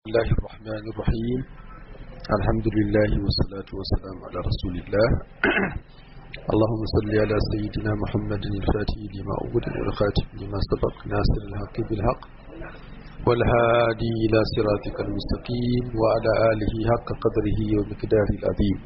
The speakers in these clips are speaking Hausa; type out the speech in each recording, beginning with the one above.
الله الرحمن الرحيم الحمد لله والصلاة والسلام على رسول الله اللهم صل على سيدنا محمد الفاتح لما أغلق والخاتم لما سبق ناصر الحق بالحق والهادي إلى صراطك المستقيم وعلى آله حق قدره ومقداره العظيم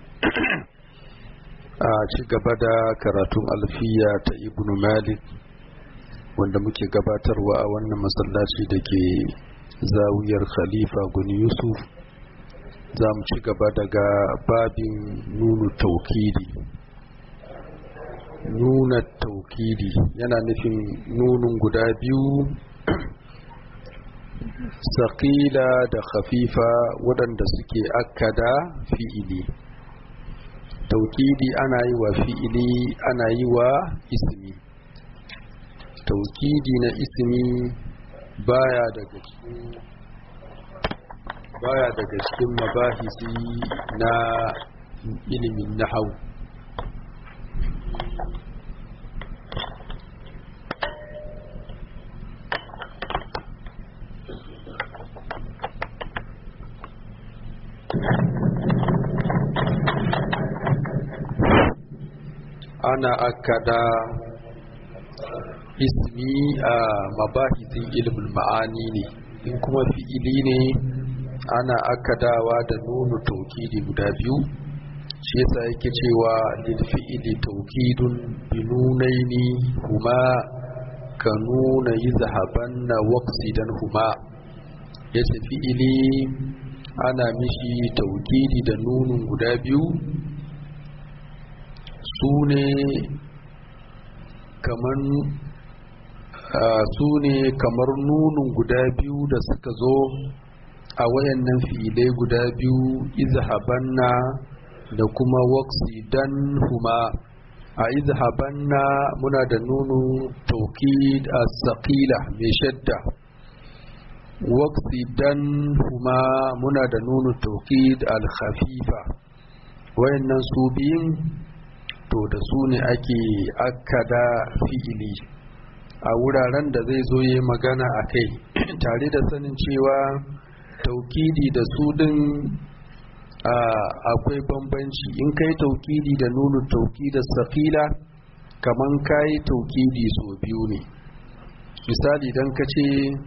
a ci gaba da karatun alfiya ta ibn malik wanda muke gabatarwa a wannan masallaci da ke zawiyar khalifa guni yusuf za mu ci gaba daga babin nunu taukidi nuna taukidi yana nufin nunun guda biyu saƙila da khafifa waɗanda suke akkada fi'ili taukidi ana yi wa fi'ili ana yi wa ismi taukidi na ismi baya daga cikin baya daga cikin mabahisi na ilimin nahau ana akada ismi a mabahisin ilimin ma'ani ne in kuma fi'ili ne ana akadawa da nunu taukidi guda biyu shi yasa yake cewa lil fi'ili taukidun bi nunaini huma ka nuna yizhabanna waqsidan huma yace fi'ili ana mishi taukidi da nunun guda biyu su ne kamar su ne kamar nunun guda biyu da suka zo a wayannan filai guda biyu izhabanna da kuma waqsidan huma a izhabanna muna da nunu taukid as-saqila mai shadda waqsidan huma muna da nunu taukid al-khafifa wayannan su biyun to da su ne ake akkada fi'ili a wuraren da zai zo yi magana a kai tare da sanin cewa taukidi da su din akwai bambanci in kai taukidi da nunu taukidar safila kaman kayi taukidi so biyu ne misali don ka ce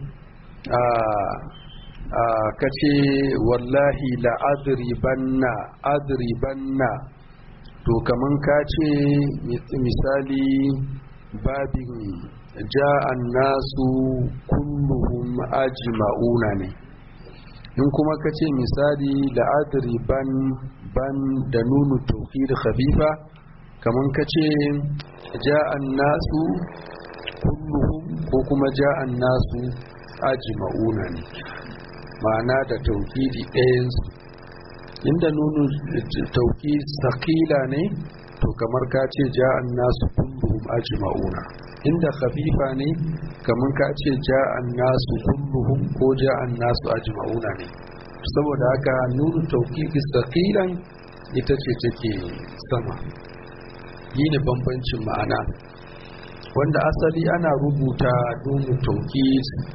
ka ce wallahi la'adribanna adribanna to kaman ka ce misali babin ja'an nasu kulluhum ajma'una ne in kuma ka ce misali la'adri ban ban da nunu tawkid khafifa kaman ka ce ja'an nasu kulluhum ko kuma ja'an nasu ajma'una ne ma'ana da tawkidi ɗayansu inda nunu tauki sakila ne to kamar ka ce ja'an nasu kulluhum ajma'una inda khafifa ne kamar ka ce ja'an nasu kulluhum ko ja'an nasu ajma'una ne saboda haka nunu tauki sakilan ita ce take sama yi ne bambancin ma'ana wanda asali ana rubuta nunu tauki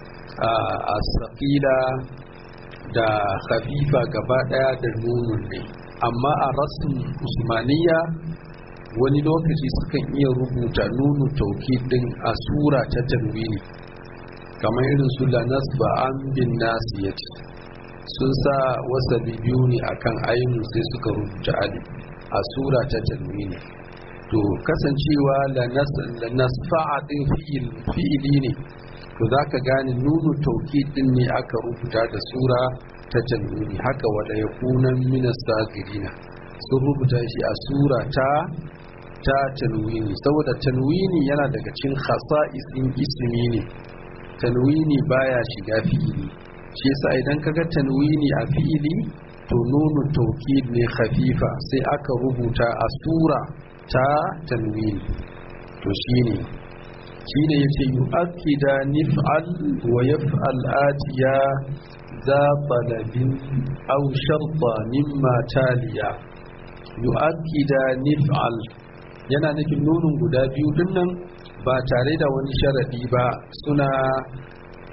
a sakila da khafifa gaba daya da nunun ne amma a rasin usmaniya wani lokaci sukan iya rubuta nunu tauki din a sura ta tanwini kamar irin su la nasba an bin nasiyati sun sa wasa biyu ne akan ainihin sai suka rubuta ali a sura ta tanwini to kasancewa la nasfa'a din fi'ili ne to za ka gane nunu tauki din ne aka rubuta da sura ta tanwini haka wada ya kunan minas sagirina sun rubuta shi a sura ta ta tanwini saboda tanwini yana daga cikin khasa'isin ismi ne tanwini baya shiga fi'ili shi yasa idan kaga tanwini a fi'ili to nunu tauki ne khafifa sai aka rubuta a sura ta tanwini to shine shi ne ya ce yi akida nif'al wa yaf'al atiya za talabin au sharta mimma taliya yi akida nif'al yana nufin nunin guda biyu dinnan ba tare da wani sharaɗi ba suna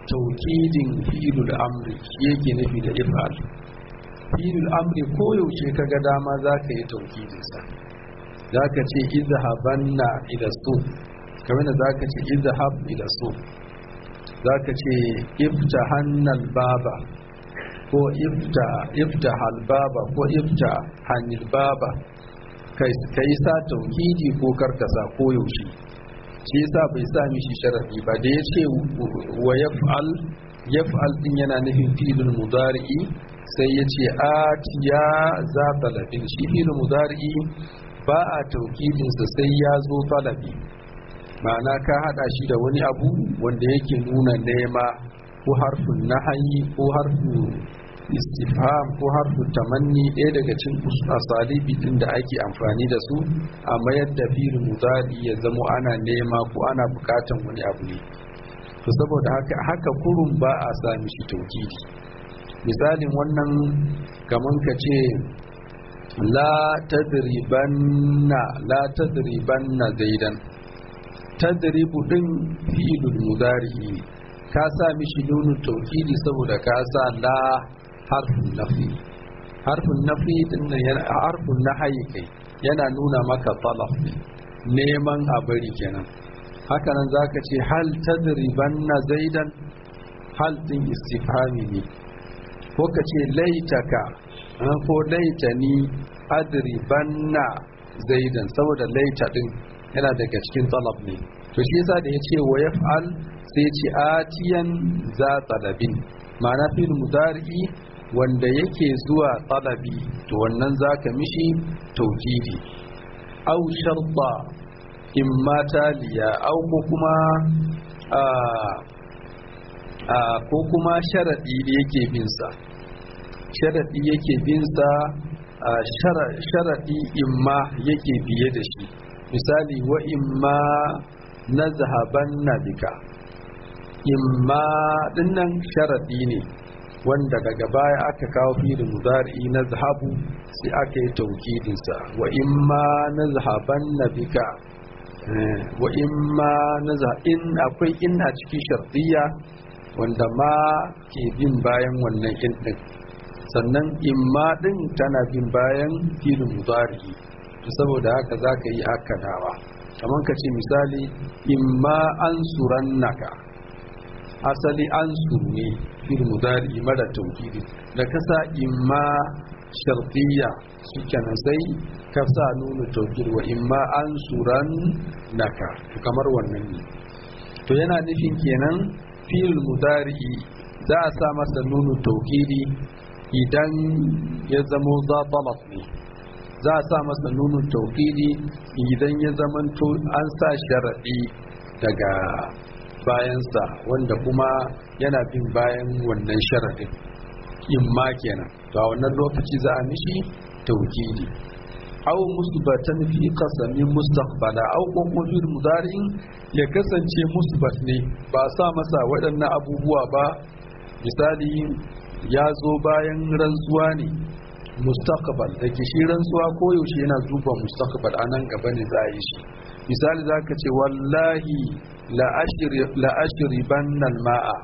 taukidin fi'ilul amri shi yake nufi da if'al fi'ilul amri koyaushe ka ga dama za ka yi taukidinsa za ka ce izhabanna ila su kamar da za ka ce izhab ila su za ka ce iftahannal baba ko iftahal baba ko iftahannil baba ka yi sa taukidi ko karkasa koyaushe shi yasa bai sa mishi sharadi ba da ya ce wa yaf'al yaf'al din yana nufin fi'ilul mudari'i sai ya ce atiya za talabin shi fi'ilul mudari'i ba a taukidinsa sai ya zo talabi ma'ana ka hada shi da wani abu wanda yake nuna nema ko harfin nahayi ko harfin istifham ko harfin tamanni ɗaya daga cikin asalibi din da ake amfani da su a mayar da fi'il mudari ya zamo ana nema ko ana bukatan wani abu ne to saboda haka haka kurun ba a sa mishi taukidi misalin wannan kaman ka ce la tadribanna la tadribanna zaidan tadribu din fi'ilul mudari ka sa mishi nunu taukidi saboda ka sa la harfin nafi harfin nafi din nan yana harfin nahayi kai yana nuna maka talaf neman a bari kenan haka nan zaka ce hal tadribanna zaidan hal din istifhami ne ko ka ce laitaka ko laitani adribanna zaidan saboda laita din yana daga cikin talab ne to shi yasa da yace wa yaf'al sai yace atiyan za talabin ma'ana fil mudari wanda yake zuwa talabi to wannan zaka mishi tawkidi aw sharta imma taliya aw ko kuma a ko kuma sharadi da yake bin sa sharadi yake bin sa sharadi imma yake biye da shi misali wa imma na zahaban na bika imma dinnan sharadi ne wanda daga baya aka kawo fili mudari na zahabu sai aka yi taukidinsa wa imma na zahaban na bika wa imma na in akwai in a cikin shardiya wanda ma ke bin bayan wannan in din sannan imma din tana bin bayan filin mudari saboda haka za ka yi akadawa kamar ka ce misali imma an suran naka asali an ne fil mudari mara taukidi da kasa imma shartiya su kenan sai ka sa nuna taukid wa imma an suran naka kamar wannan ne to yana nufin kenan fil mudari za a sa masa nunu taukidi idan ya zamo za ne za a sa masa nunun taukidi idan ya zamanto an sa sharaɗi daga bayansa wanda kuma yana bin bayan wannan sharaɗin imma kenan to a wannan lokaci za a mishi taukidi aw musbatan fi qasamin mustaqbala aw kuma fil mudari'in ya kasance musbat ne ba sa masa waɗannan abubuwa ba misali ya zo bayan rantsuwa ne mustaqbal da ke shi rantsuwa koyaushe yana duba mustaqbal a nan gaba ne za a yi shi misali za ka ce wallahi la'ashiri bannan ma'a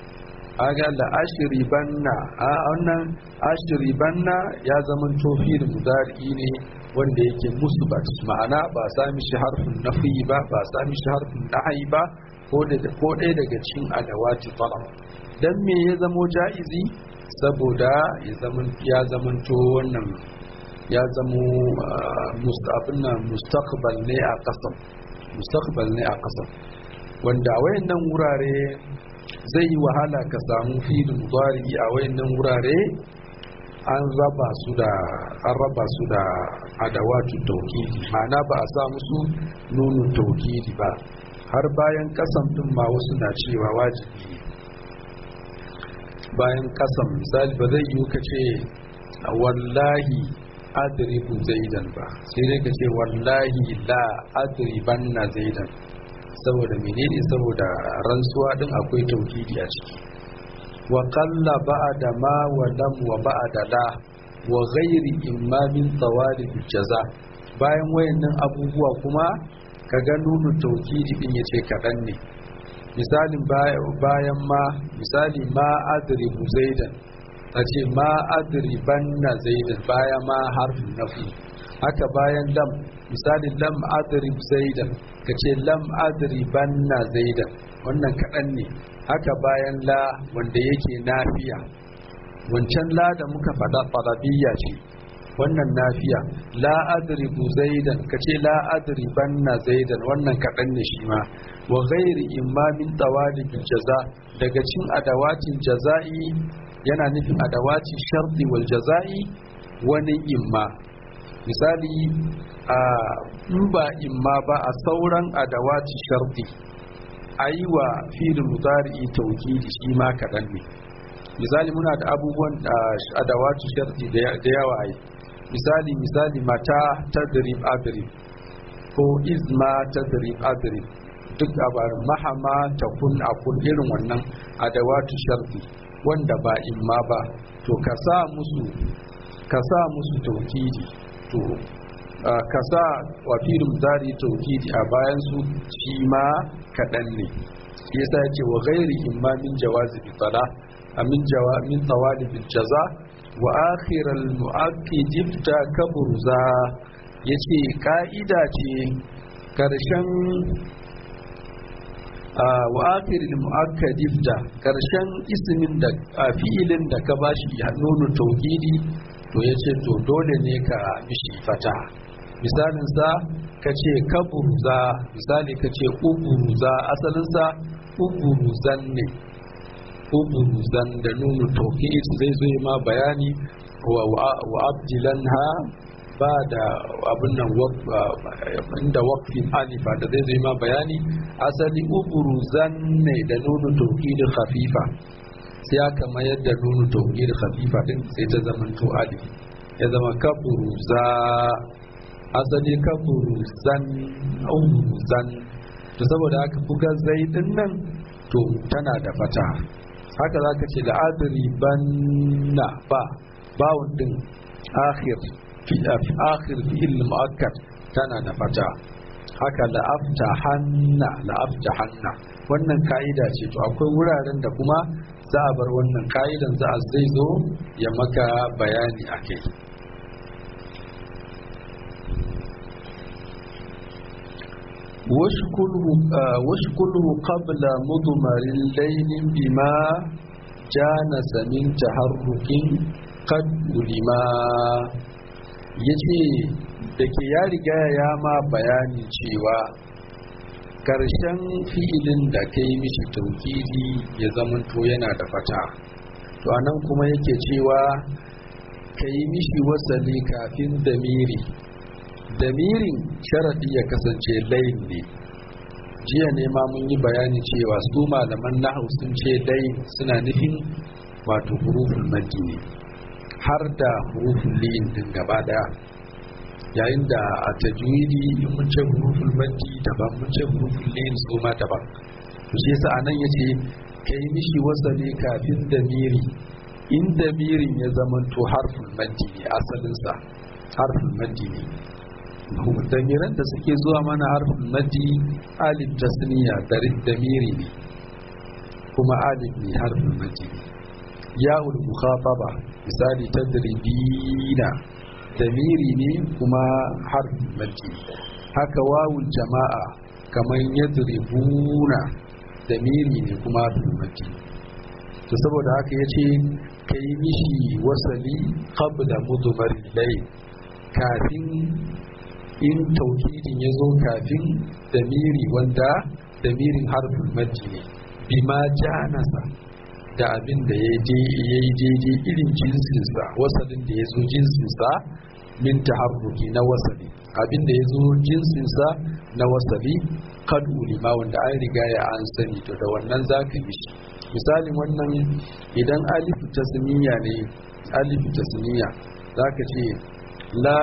aga la'ashiri banna a wannan ashiri banna ya zama tofi da mudari ne wanda yake musbat ma'ana ba sami shi harfin nafi ba ba sami shi harfin nahayi ba ko ɗaya daga cikin adawati talab dan me ya zamo ja'izi saboda ya zamanto wannan ya zamo abin nan mustaqbal ne a kasam mustaqbal ne a kasam wanda a wayannan wurare zai yi wahala ka samu fil mudari a wayannan wurare an raba su da an raba su da adawatu tauhidi ma'ana ba a sa musu nunun tauhidi ba har bayan kasam din ma wasu na cewa wajibi bayan kasam misali ba zai yi ka ce wallahi adribu zaidan ba sai dai ka ce wallahi la adriban na zaidan saboda menene saboda rantsuwa din akwai tauhidi a ciki wa qalla ba'da ma wa lam wa ba'da la wa ghairi imma min tawalib jaza bayan wayannan abubuwa kuma ka ga nunu tauhidi din yace kadan ne misalin bayan ma misali ma adribu zaidan a ce ma adribanna zaidan baya ma harfin nafi haka bayan lam misalin lam adrib zaidan ka ce lam adribanna zaidan wannan kaɗan ne haka bayan la wanda yake nafiya wancan la da muka faɗa farabiyya ce wannan nafiya la adribu zaidan kace la adribanna zaidan wannan kaɗan ne shi ma wa ghairi imma min tawalibil jaza daga cin adawatin jaza'i yana nufin adawati sharti wal jaza'i wani imma misali a in ba imma ba a sauran adawati sharti ayi wa fi'il mudari tawkidi shi ma kaɗan ne misali muna da abubuwan adawati sharti da yawa ai misali misali mata tadrib adrib ko izma tadrib adrib duk abarin mahama ta kun akun irin wannan adawatu sharti wanda ba imma ba to ka sa musu ka sa musu taukidi to ka sa wa firin zari taukidi a bayan su shi ma kaɗan ne shi yasa ya ce wa gairi imma min jawazi bi tsala min jawa min tawali bil jaza wa akhiral mu'akkid ifta kabruza yace ka'ida ce karshen wa akhiral mu'akkad ifta karshen ismin da fi'ilin da ka bashi ya nuna tauhidi to yace to dole ne ka mishi fata misalin sa kace kabruza misali kace uburuza asalin sa uburuzan ne ubuzan da nunu tauhid zai zo ma bayani wa abdilanha ba da abin nan inda waqfin alifa da zai zo ma bayani asali ubuzan ne da nunu tauhid khafifa sai aka mayar da nunu tauhid khafifa din sai ta zama to alif ya zama kaburuza asali kaburuzan ubuzan to saboda haka buga zai din nan to tana da fata haka za ka ce la'adari banna ba bawon din akhir fi akhir fi'il mu'akkad tana da fata haka la'afta hanna la'afta hanna wannan ka'ida ce to akwai wuraren da kuma za a bar wannan ka'idan za a zai zo ya maka bayani a kai واشكله قبل مضمر الليل بما جانس من تحرك قد لما yace da ke ya riga ya ma bayani cewa ƙarshen fi'ilin da ka yi mishi taukidi ya zamanto yana da fata to anan kuma yake cewa ka yi mishi wasali kafin damiri damirin sharaɗi ya kasance layin ne jiya ne ma mun yi bayani cewa su malaman nahu sun ce layin suna nufin wato hurufin maddi ne har da hurufin liyin din gaba daya yayin da a tajwidi in mun ce hurufin maddi daban mun ce hurufin liyin su ma daban to shi yasa anan yace kai mishi wasali kafin damiri in damirin ya zamanto harfin maddi ne asalinsa harfin maddi ne damiran da suke zuwa mana harfin madi alif tasniya damiri ne kuma alif ne harfin madi ya'ul mukhataba misali tadribina damiri ne kuma harfin madi haka wawul jama'a kamar yadribuna damiri ne kuma harfin madi to saboda haka yace kai mishi wasali qabla mudmar layl kafin in taukidin ya zo kafin damiri wanda damirin harfin maddi ne bima janasa da abin da ya yi daidai irin jinsinsa wasalin da ya zo jinsinsa min taharruki na wasali abin da ya zo jinsinsa na wasali kad ulima wanda an riga ya an sani to da wannan za ka yi shi misalin wannan idan alifu tasniya ne alifu tasniya za ka ce لا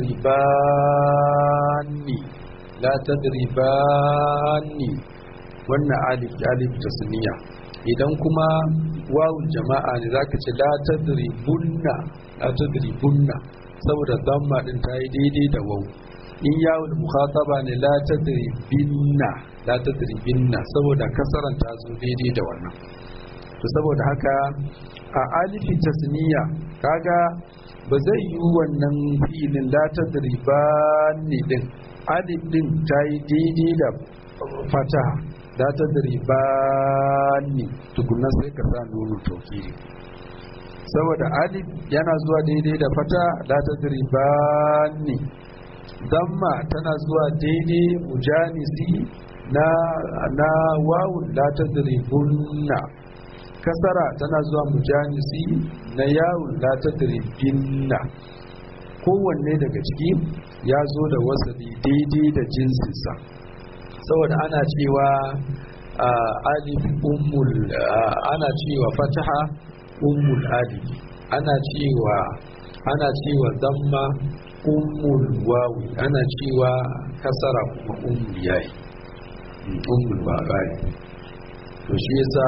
تدرباني لا تدرباني wannan alif alif tasniya idan kuma wawul jama'a ne zaka ce la tadribunna la tadribunna saboda damma din ta yi daidai da wawu in yawul mukhataba ne la tadribinna la tadribinna saboda kasaran ta zo daidai da wannan to saboda haka a alifi tasniya kaga ba zai yi wannan fi'ilin la tadribanni din alif din ta yi daidai da fataha la tadribanni tukunna sai ka sa nunu tokiri saboda alif yana zuwa daidai da fata la tadribanni damma tana zuwa daidai mujanisi na na wawun la tadribunna kasara tana zuwa mujanisi na yawun la tadribinna kowanne daga ciki ya zo da wasali daidai da jinsinsa saboda ana cewa alif ummul ana cewa fataha ummul alif ana cewa ana cewa damma ummul wawi ana cewa kasara kuma ummul yayi ummul babai to shi yasa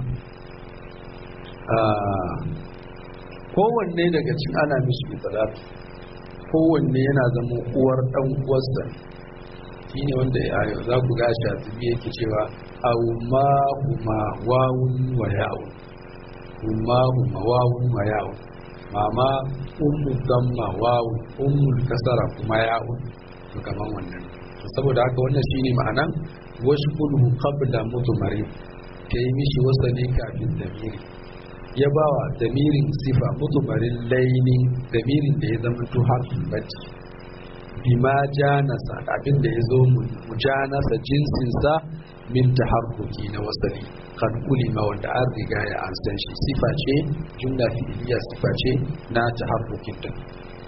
kowanne daga cikin ana mishi italatu kowanne yana zama uwar dan uwarsa shine wanda za ku ga shi a yake cewa auma huma wawun wa ya'un huma huma wawun wa ya'un mama ummu damma wawun ummul kasara kuma ya'un to kaman wannan saboda haka wannan shine ma'anan washkulhu qabla mudmari kai mishi wasali kafin damiri ya bawa damirin sifa mudmarin laini damirin da ya zama to harfin bacci bima janasa abin da ya zo mujanasa jinsinsa min taharruki na wasali kan ulima wanda an riga ya an san shi sifa ce jumla fi'iliya sifa ce na taharrukin din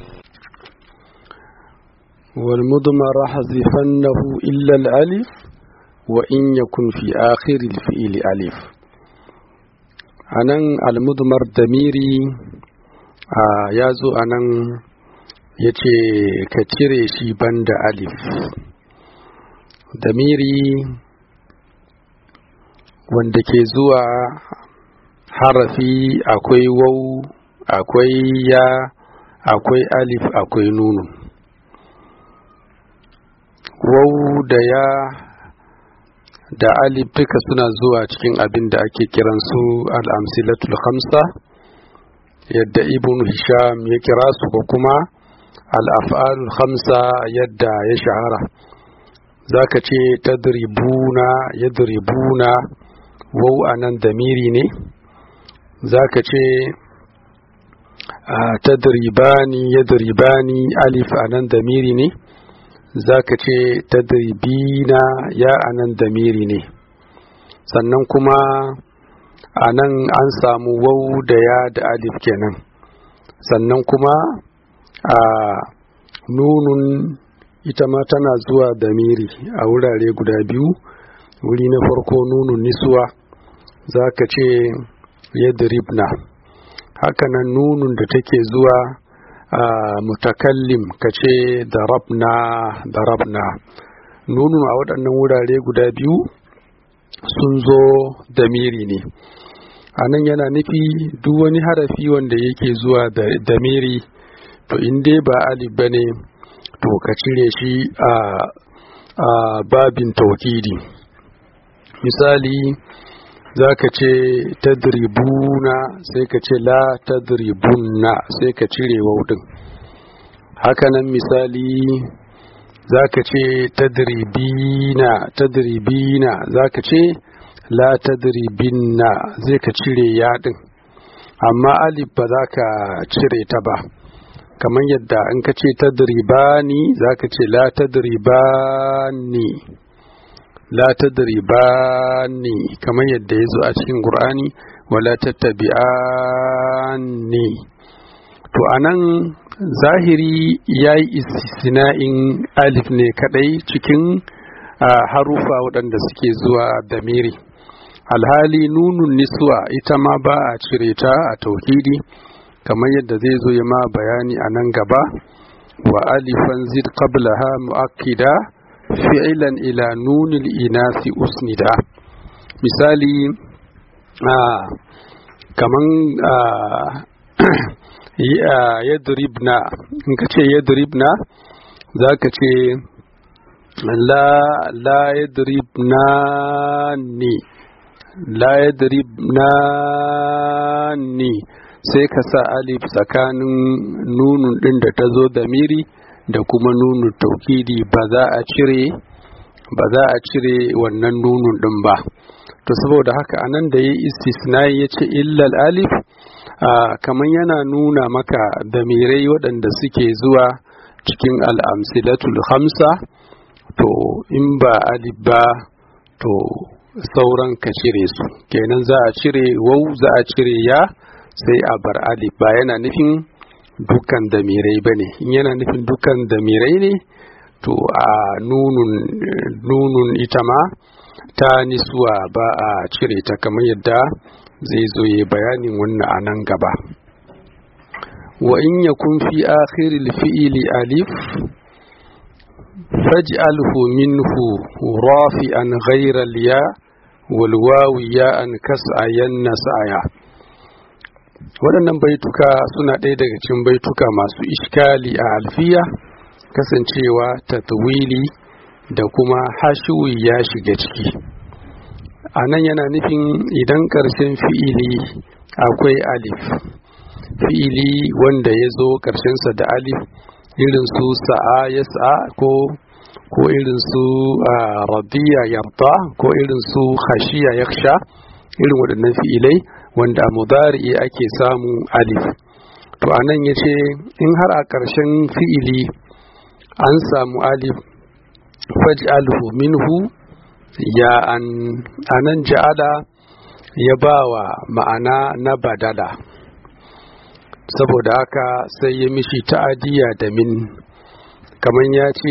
والمضمر حذفنه إلا الألف وإن يكن في آخر الفئل ألف anan almudmar damiri ya zo anan ya ce ka cire shi banda alif damiri wanda ke zuwa harafi akwai wau akwai ya akwai alif akwai nunu wau da ya da alif duka suna zuwa cikin abin da ake kiransu al'amsilatul khamsa yadda ibn hisham ya kira su ko kuma al'af'alul khamsa yadda ya shahara za ka ce tadribuna yadribuna wau a nan damiri ne za ka ce tadribani yadribani alif a nan damiri ne za ka ce tadribina ya a nan damiri ne sannan kuma a nan an samu wau da ya da alif kenan sannan kuma a nunun ita ma tana zuwa damiri a wurare guda biyu wuri na farko nunun nisuwa za ka ce yadribna hakanan nunun da take zuwa a mutakallim ka ce darabna darabna nunun a waɗannan wurare guda biyu sun zo damiri ne a nan yana nufi duk wani harafi wanda yake zuwa da damiri to in dai ba alif ba ne to ka cire shi a babin taukidi misali za ka ce tadribuna sai ka ce la tadribunna sai ka cire waudin hakanan misali za ka ce tadribina tadribina za ka ce la tadribinna zai ka cire yadin amma alif ba za ka cire ta ba kamar yadda in ka ce tadribani za ka ce la tadribani la tadribani kamar yadda ya zo a cikin qur'ani wala tattabi'ani to anan zahiri ya yi istisna'in alif ne kadai cikin harufa waɗanda suke zuwa damiri alhali nunun niswa ita ma ba a cire ta a tauhidi kamar yadda zai zo ya ma bayani a nan gaba wa alifan zid qablaha mu'akkida fi'ilan ila nunil inasi usnida misali kaman yadribna in ka ce yadribna za ka ce la la yadribnani la yadribnani sai ka sa alif tsakanin nunun din da ta zo da miri da kuma nunun taukidi ba za a cire ba za a cire wannan nunun din ba to saboda haka anan da ya istisnai ya ce illal alif kamar yana nuna maka damirai waɗanda suke zuwa cikin al'amsilatul hamsa to in ba alif ba to sauran ka cire su kenan za a cire wau za a cire ya sai a bar alif ba yana nufin dukkan damirai ba ne in yana nufin dukkan damirai ne to a nunun nunun ita ma ta nisuwa ba a cire ta kamar yadda zai zo ya bayanin wannan a nan gaba wa in yakun fi akhiril fi'ili alif faj'alhu minhu rafi'an ghayra al-ya wal wawi ya'an kas'ayan nasaya waɗannan baituka suna ɗaya daga cikin baituka masu iskali a alfiya kasancewa tatwili da kuma hashiwi ya shiga ciki a nan yana nufin idan ƙarshen fi'ili akwai alif fi'ili wanda ya zo ƙarshensa da alif irin su sa'a ya sa'a ko ko irin su radiya yarda ko irin su khashiya yaksha irin waɗannan fi'ilai wanda a mudari ake samu alif to anan ya ce in har a ƙarshen fi'ili an samu alif faj'alhu minhu ya an anan ja'ala ya bawa ma'ana na badala saboda haka sai ya mishi ta'adiyya da min kamar ya ce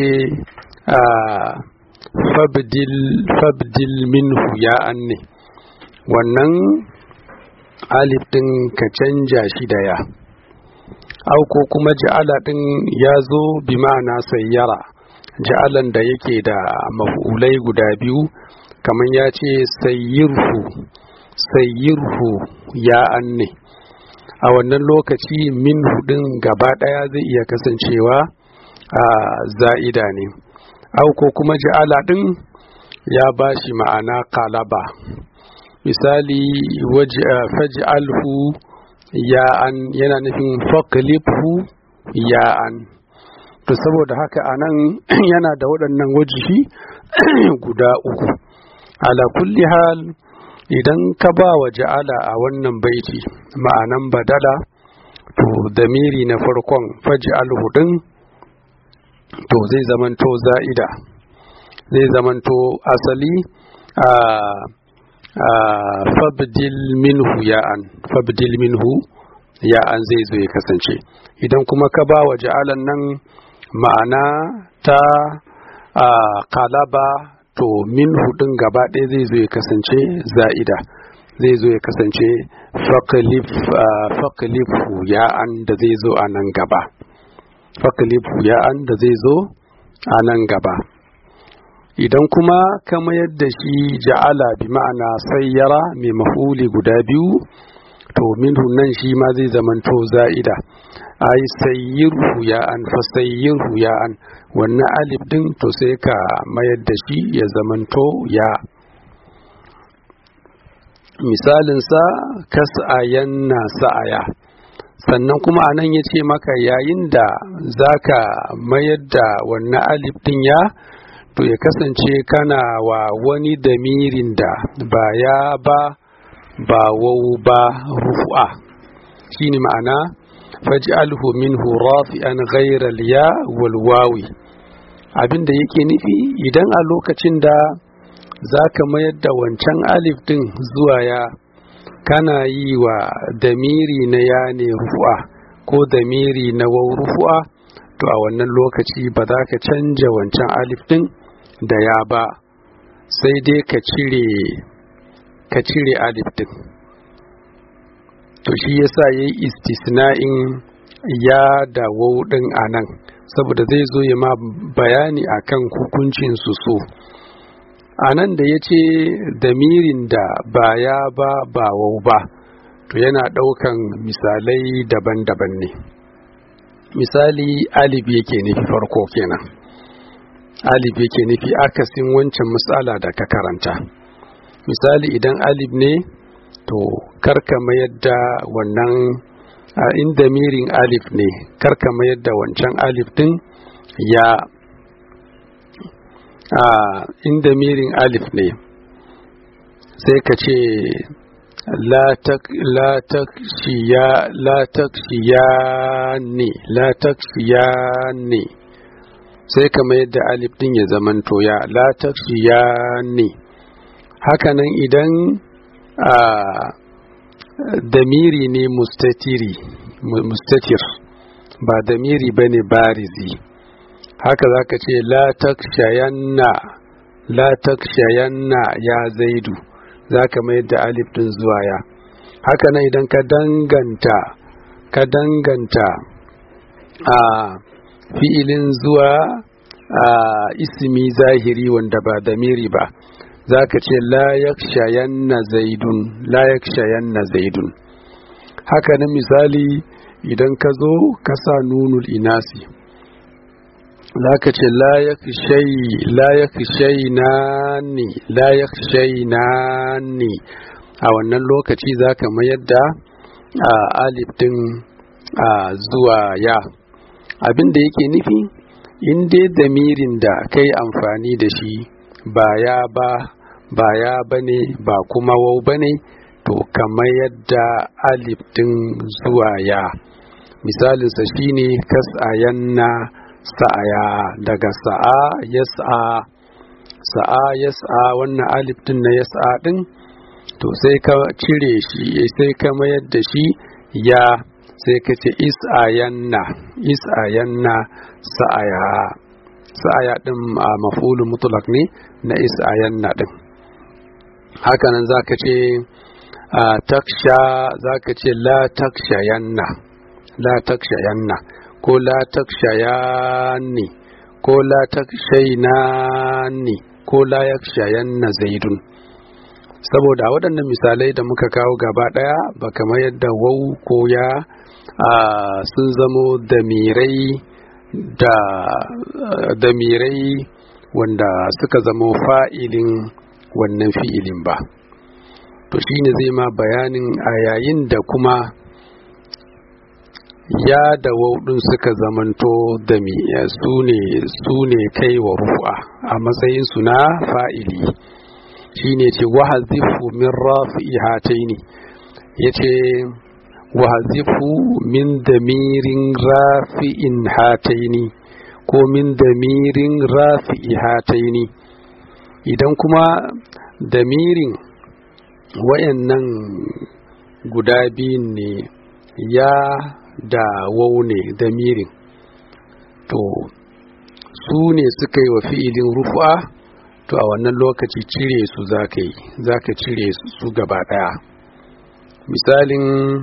fabdil minhu ya an ne wannan alif ɗin ka canja shi da ya au ko kuma ja'ala ɗin ya zo bi ma'ana sayyara ja'alan da yake da maf'ulai guda biyu kamar ya ce sayyirhu sayyirhu ya anne a wannan lokaci min hudin gaba ɗaya zai iya kasancewa a za'ida ne au ko kuma ja'ala ɗin ya ba shi ma'ana kalaba misali faj'alhu ya'an yana nufin faklifhu ya'an to saboda haka anan yana da waɗannan wajihi guda uku ala kulli hal idan ka ba wa ja'ala a wannan baiti ma'anan badala to damiri na farkon faj'alhu din to zai zamanto za'ida zai zamanto asali a fabdil minhu ya'an fabdil minhu ya'an zai zo ya kasance idan kuma ka ba wa ja'alan nan ma'ana ta kalaba to min hudun gaba ɗaya zai zo ya kasance za'ida zai zo ya kasance fakalifu ya'an da zai zo a nan gaba fakalifu ya'an da zai zo a nan gaba idan kuma ka mayar da shi ja'ala bi ma'ana sayyara mai mahuli guda biyu to minhu nan shi ma zai zamanto za'ida ai sayyirhu ya'an fa sayyirhu ya'an wannan alif din to sai ka mayar da shi ya zamanto ya misalinsa kas'ayan na sa'aya sannan kuma anan ya ce maka yayin da zaka mayar da wannan alif din ya to ya kasance kana wa wani damirin da ba ya ba ba wau ba rufu'a shine ma'ana faj'alhu minhu rafi'an ghayra ya wal wawi abinda yake nufi idan a lokacin da zaka mayar da wancan alif din zuwa ya kana yi wa damiri na ya ne rufu'a ko damiri na wau rufu'a to a wannan lokaci ba za ka canja wancan alif din da ya ba sai dai ka cire ka cire alif din to shi yasa yayi istisna'in ya da waw din anan saboda zai zo ya ma bayani akan hukuncin su so anan da yace damirin da ba ya ba ba waw ba to yana daukan misalai daban-daban ne misali alif yake nufi farko kenan alif yake nufi akasin wancan matsala da ka karanta misali idan alif ne to karka mayar da wannan a inda mirin alif ne karka mayar da wancan alif din ya a inda mirin alif ne sai ka ce la takshiya ne la takshiya ne sai ka mayar da alif din ya zamanto ya la takshiya ne hakanan idan a damiri ne mustatiri mustatir ba damiri ba ne barizi haka za ka ce la takshayanna la takshayanna ya zaidu za ka mayar da alif din zuwa ya haka nan idan ka danganta ka danganta a fi'ilin zuwa a ismi zahiri wanda ba damiri ba za ka ce la yakshayanna zaidun la yakshayanna zaidun haka nan misali idan ka zo ka sa nunul inasi za ka ce la yakshai na ni la yakshai na ni a wannan lokaci za ka mayar da alif din zuwa ya abin da yake nufi in dai damirin da kai amfani da shi ba ya ba ba ya bane ba kuma wau bane to kamar yadda alif din zuwa ya misalinsa shine kas'ayanna sa'aya daga sa'a yas'a sa'a yas'a wannan alif din na yas'a din to sai ka cire shi sai ka mayar da shi ya sai ka ce is'ayanna is'ayanna sa'aya sa'aya din a mafulu mutlak ne na is'ayanna din hakanan zaka ce taksha zaka ce la takshayanna la takshayanna ko la takshayanni ko la takshainani ko la yakshayanna zaidun saboda waɗannan misalai da muka kawo gaba ɗaya ba kamar yadda wau ko ya sun zamo damirai da damirai wanda suka zamo fa'ilin wannan fi'ilin ba to shine zai ma bayanin a yayin da kuma ya da waudin suka zamanto da su ne kai wa rufa a matsayin su na fa'ili shine ce wahazifu min rafi'i hataini yace wahazifu min damirin rafi'in hataini ko min damirin rafi'i hataini idan kuma damirin wayannan guda biyun ne ya da wau ne damirin to su ne suka yi wa fi'ilin rufa to a wannan lokaci cire su za ka yi za ka cire su gaba daya misalin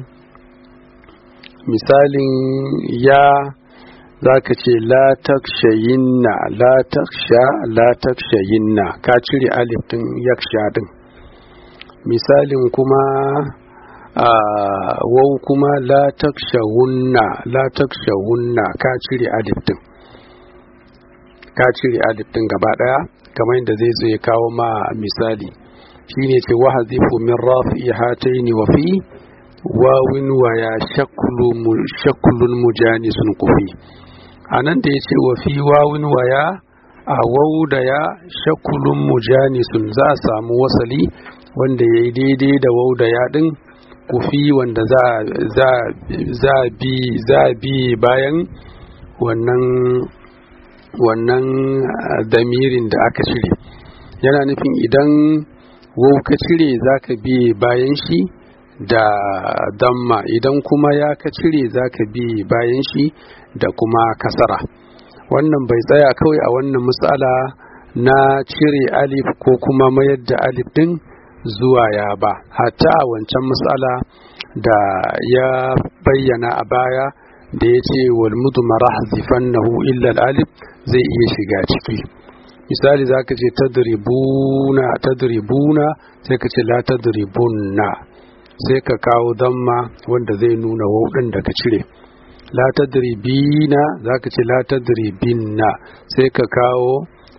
misalin ya za ka ce la takshayinna la taksha la takshayinna ka cire alif din yaksha din misalin kuma a wau kuma la takshawunna la takshawunna ka cire alif din ka cire alif din gaba daya kamar yadda zai zo ya kawo ma misali shine ce wahazifu min rafi hataini wa fi wawin wa ya shaklun mujanisun kufi a nan da ya ce wa fi wawin wa ya a wau da ya shakulun mujanisun za a samu wasali wanda ya yi daidai da wau da ya din kufi wanda za a bi bayan wannan wannan damirin da aka cire yana nufin idan wau ka cire za ka bi bayan shi da damma idan kuma ya ka cire za ka bi bayan shi da kuma kasara wannan bai tsaya kawai a wannan matsala na cire alif ko kuma mayar da alif din zuwa ya ba hatta a wancan matsala da ya bayyana a baya da ya ce wal mudmara hazifannahu illa alif zai iya shiga ciki misali za ka ce tadribuna tadribuna sai ka ce la tadribunna sai ka kawo damma wanda zai nuna wauɗin da ka cire la tadribina za ka ce la tadribinna sai ka kawo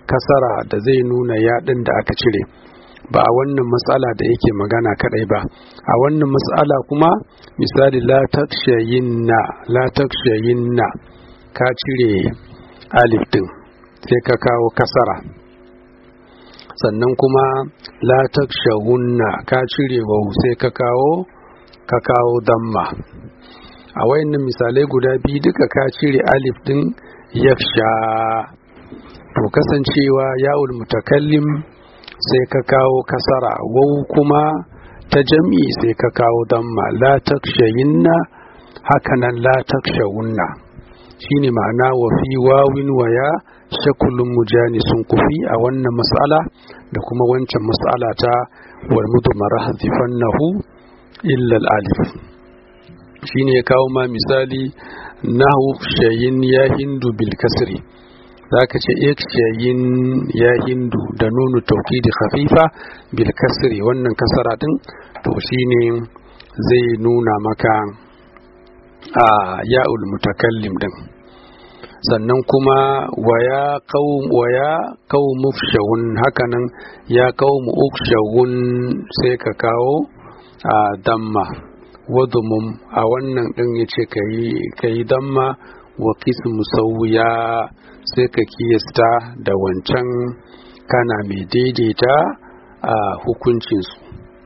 kasara da zai nuna yaɗin da aka cire ba a wannan matsala da yake magana kadai ba a wannan matsala kuma misali la takshayinna la takshayinna ka cire alif din sai ka kawo kasara sannan kuma la takshahunna ka cire wau sai ka kawo ka kawo damma a wayannan misalai guda biyu duka ka cire alif din yaksha to kasancewa ya'ul mutakallim sai ka kawo kasara wau kuma ta jam'i sai ka kawo damma la takshayinna hakanan la takshawunna shine ma'ana wa fi wawin waya shakulun mujani sun kufi a wannan mas'ala da kuma wancan mas'ala ta wal mudmara hazifannahu illa alif shine ya kawo ma misali nahu shayin ya hindu bil kasri zaka ce ik shayin ya hindu da nunu taukidi khafifa bil kasri wannan kasara din to shine zai nuna maka a ya'ul mutakallim din sannan kuma waya qaum waya qaum ufshawun hakanan ya qaum ufshawun sai ka kawo a damma wadumum a wannan din yace kai kai damma wa qismu sawiya sai ka kiyasta da wancan kana mai daidaita a hukuncinsu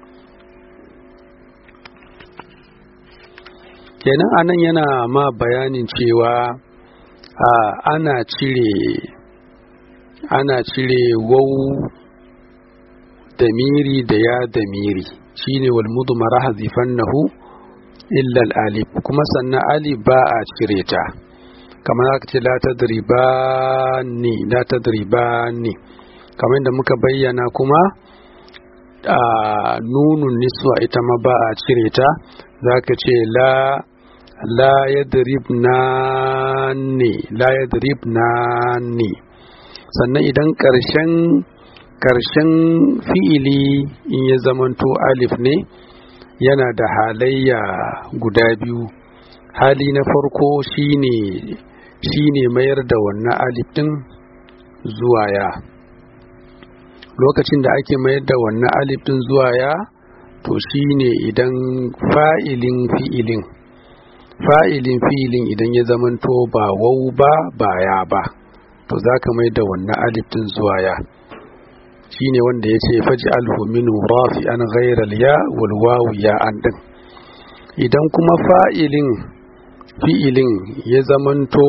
kenan anan yana ma bayanin cewa a ana cire ana cire wau da miri da ya da miri shine wal mudmara hazifannahu illa al alif kuma sannan alif ba a cire ta kamar aka ce la tadribani la tadribani kamar da muka bayyana kuma a nunun niswa ita ma ba a cire ta zaka ce la la yadribnani la yadribnani sannan idan karshen karshen fi'ili in ya zamanto alif ne yana da halayya guda biyu hali na farko shine shine mayar da wannan alif din zuwa ya lokacin da ake mayar da wannan alif din zuwa ya to shine idan fa'ilin fi'ilin fa'ilin fi'ilin idan ya zamanto ba wau ba ba ya ba to za ka mai da wannan alif din zuwa ya shine wanda ya ce faji alhuminu rafi an ghairal ya wal wawu ya an din idan kuma fa'ilin fi'ilin ya zamanto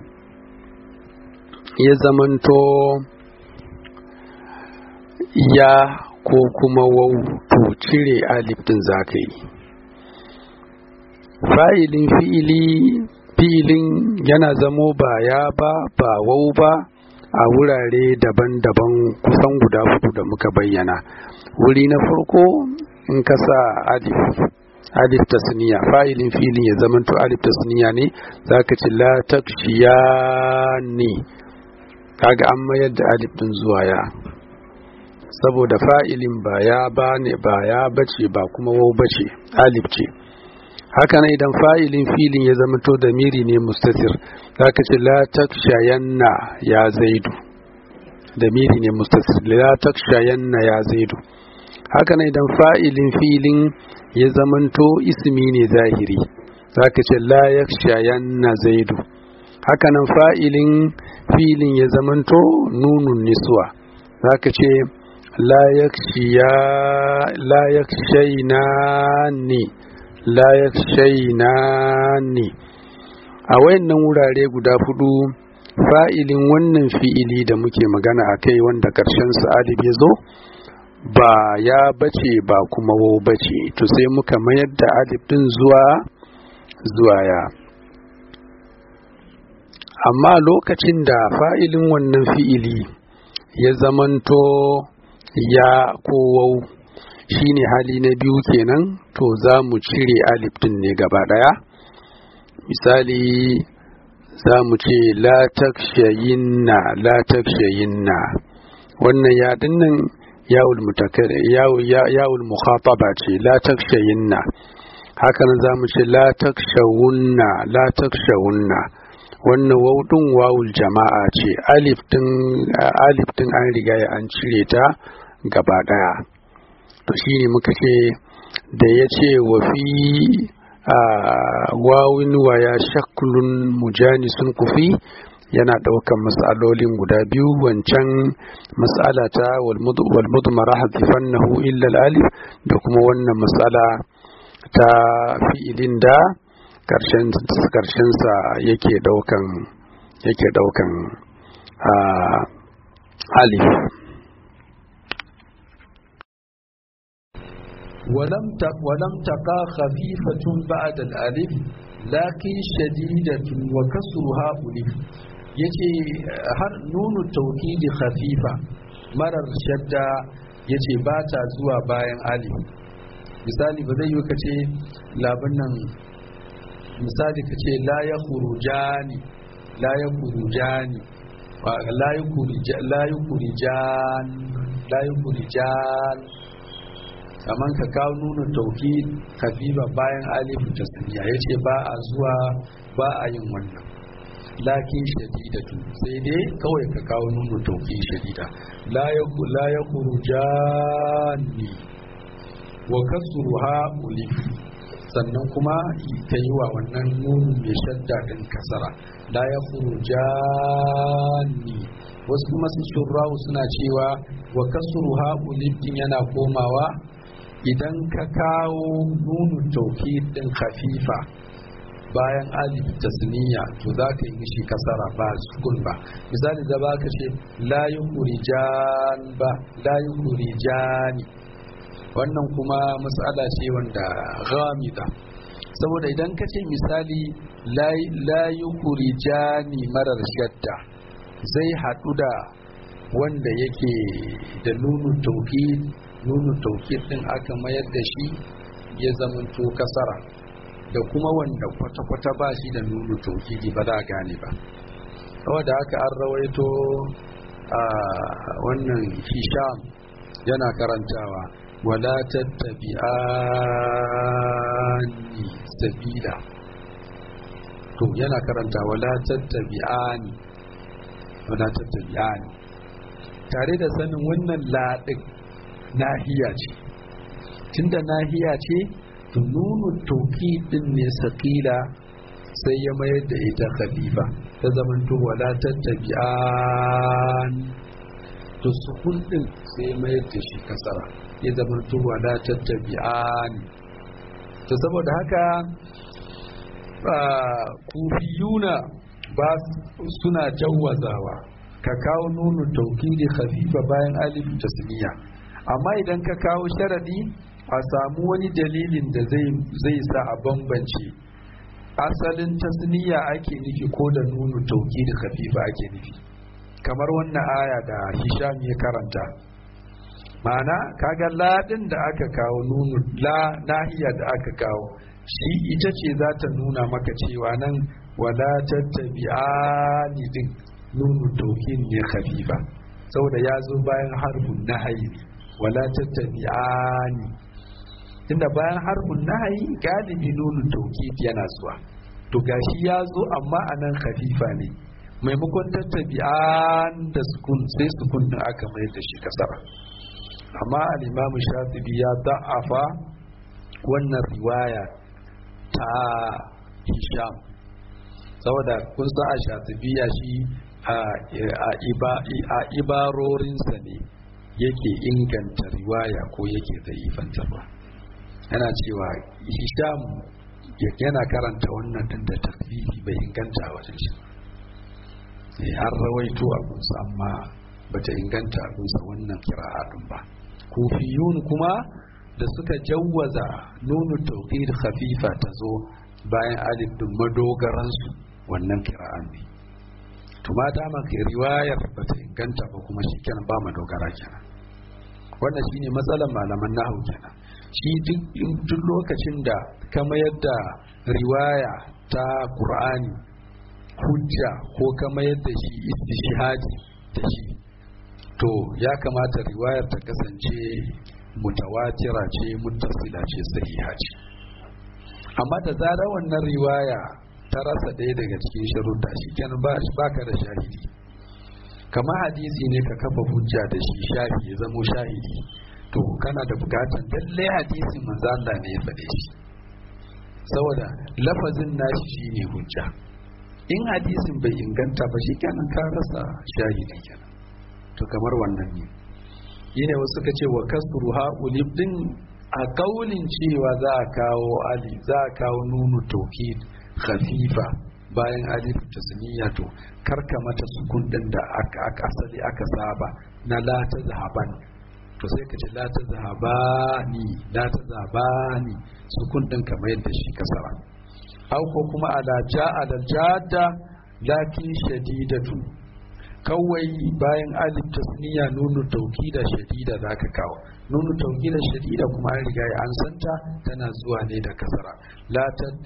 ya zamanto ya ko kuma wau to cire alif din zaka yi fa'ilin fi'ili fi'ilin yana zamo ba ya ba ba wau ba a wurare daban-daban kusan guda hudu da muka bayyana wuri na farko in ka sa alif alif tasniya fa'ilin filin ya zamanto alif tasniya ne zaka ci la takshiyani kaga an mayar da alif din zuwa ya saboda fa'ilin ba ya ba ne ba ya bace ba kuma wau bace alif ce haka nan idan fa'ilin filin ya zamanto da miri ne mustatir zaka ce la takshayanna ya zaidu da miri ne mustatir la takshayanna ya zaidu haka nan idan fa'ilin filin ya zamanto ismi ne zahiri zaka ce la yakshayanna zaidu haka nan fa'ilin filin ya zamanto nunun niswa zaka ce la yakshiya la yakshaynani la yakshaynani a wayannan wurare guda hudu fa'ilin wannan fi'ili da muke magana a kai wanda ƙarshen sa'adib ya zo ba ya bace ba kuma wo bace to sai muka mayar da alif din zuwa zuwa ya amma lokacin da fa'ilin wannan fi'ili ya zamanto ya ko wau shine hali na biyu kenan to za mu cire alif din ne gaba daya misali za mu ce la takshayinna la takshayinna wannan ya dinnan yawul mutakar yawul mukhataba ce la takshayinna haka nan za mu ce la takshawunna la takshawunna wannan waudin wawul jama'a ce alif din alif din an riga ya an cire ta gaba daya to shine muka ce da ya ce wa fi wawin waya shaklun mujanisun kufi yana ɗaukan matsalolin guda biyu wancan matsala ta walmudmara hadifannahu illa alif da kuma wannan matsala ta fi'ilin da karshensa yake ɗaukan yake ɗaukan alif ولم ولم تقع خفيفة بعد الألف لكن شديدة وكسرها ألف yace har nunu taukidi khafifa marar shadda yace ba ta zuwa bayan alif misali ba zai yi ka ce labin nan misali ka ce la ya kurujani la ya kurujani la ya kurijan la ya kurijan kamar ka kawo nuna tauki kafifa bayan alif tasniya ya ce ba a zuwa ba a yin wannan lakin shadidatu sai dai kawai ka kawo nuna tauki shadida la ya kurujani wa kasruha ulif sannan kuma ka yi wa wannan nunu mai shadda din kasara la ya kurujani wasu kuma sun shurrahu suna cewa wa kasruha ulif din yana komawa idan ka kawo nunu tauki din khafifa bayan alif tasniya to za ka yi mishi kasara ba sukun ba misali da ba ka ce la yukhrijan ba la yukhrijani wannan kuma matsala ce wanda ghamida saboda idan ka ce misali la yukhrijani marar shadda zai haɗu da wanda yake da nunu tauki nunu taukid din aka mayar da shi ya zamanto kasara da kuma wanda kwata-kwata ba shi da nunu taukidi ba za a gane ba kawai da aka an rawaito a wannan hisham yana karantawa wala tattabi'ani sabila to yana karanta wala tattabi'ani wala tattabi'ani tare da sanin wannan laɗin nahiya ce tunda nahiya ce to nunu tauki din ne sakila sai ya mayar da ita khalifa ta zamanto wala tattabi'an to sukun din sai ya mayar da shi kasara ya zamanto wala tattabi'an to saboda haka kufiyuna ba suna jawwazawa ka kawo nunu taukidi khafifa bayan alif tasniya amma idan ka kawo sharadi a samu wani dalilin da zai sa a bambance asalin tasniya ake nufi ko da nunu tauki da kafifa ake nufi kamar wannan aya da hisham ya karanta ma'ana kaga ladin da aka kawo nunu la nahiya da aka kawo shi ita ce za ta nuna maka cewa nan wala tattabi'ani din nunu taukin ne khafifa saboda ya zo bayan harbun nahayi wala tattabi'ani tunda bayan harbun nahayi galibi nunu tauhid yana zuwa to gashi ya zo amma anan khafifa ne maimakon tattabi'an da sukun sai sukun din aka mai da shi kasara amma al-imam shatibi ya da'afa wannan riwaya ta hisham saboda kun sa a shatibiya shi a ibarorinsa ne yake inganta riwaya ko yake zaifantarwa yana cewa hisham yana karanta wannan din da takfifi bai inganta a wajen shi an rawaito abunsa amma bata inganta abunsa wannan kira'a din ba kufiyun kuma da suka jawwaza nunu tauqid khafifa ta zo bayan alif din madogaransu wannan kira'an ne to ma dama riwayar bata inganta ba kuma shikenan ba madogara kenan wannan shine matsalar malaman nahu kenan shi duk lokacin da ka mayar da riwaya ta qur'ani hujja ko ka mayar da shi istishhadi da shi to ya kamata riwayar ta kasance mutawatira ce muttasila ce sahiha ce amma da zarar wannan riwaya ta rasa ɗaya daga cikin sharuɗa shi kenan ba ka da shahidi kamar hadisi ne ka kafa hujja da shi shahidi ya zamo shahidi to kana da bukatan lalle hadisin manzo Allah ne ya faɗe shi saboda lafazin nashi shine hujja in hadisin bai inganta ba shi kenan ka rasa shahidi kenan to kamar wannan ne yine wasu suka ce wa kasru ha'ulib din a kaulin cewa za a kawo ali za a kawo nunu tawkid khafifa bayan alif tasniya to karka mata sukun din da aka asali aka saba na la ta zahaban to sai ka ce la ta zahabani la ta zahabani sukun din kamar yadda shi kasara au ko kuma ala ja'a da jadda lakin shadidatu kawai bayan alif tasniya nunu taukida shadida zaka kawo nunu taukida shadida kuma an riga an santa tana zuwa ne da kasara la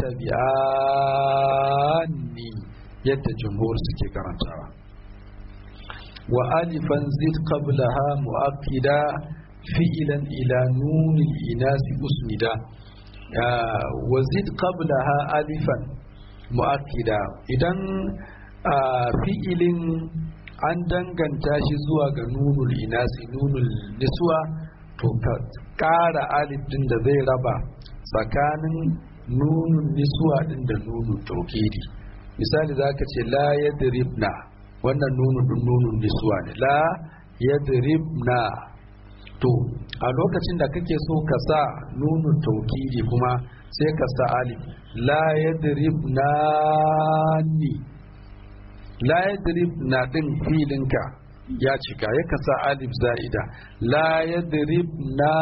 tattabi'anni yadda jumhur suke karantawa wa alifan zid qablaha muakkida fi'lan ila nunil inasi usnida wa zid qablaha alifan muakkida idan fi'ilin an danganta shi zuwa ga nunul inasi nunul niswa to ka ƙara alif din da zai raba tsakanin nunun niswa din da nunun taukidi misali za ka ce la yadribna wannan nunun din nunun niswa ne la yadribna to a lokacin da kake so ka sa nunun taukidi kuma sai ka sa alif la yadribna ni la yadrib na din filinka ya cika ya kasa alif za'ida la yadrib na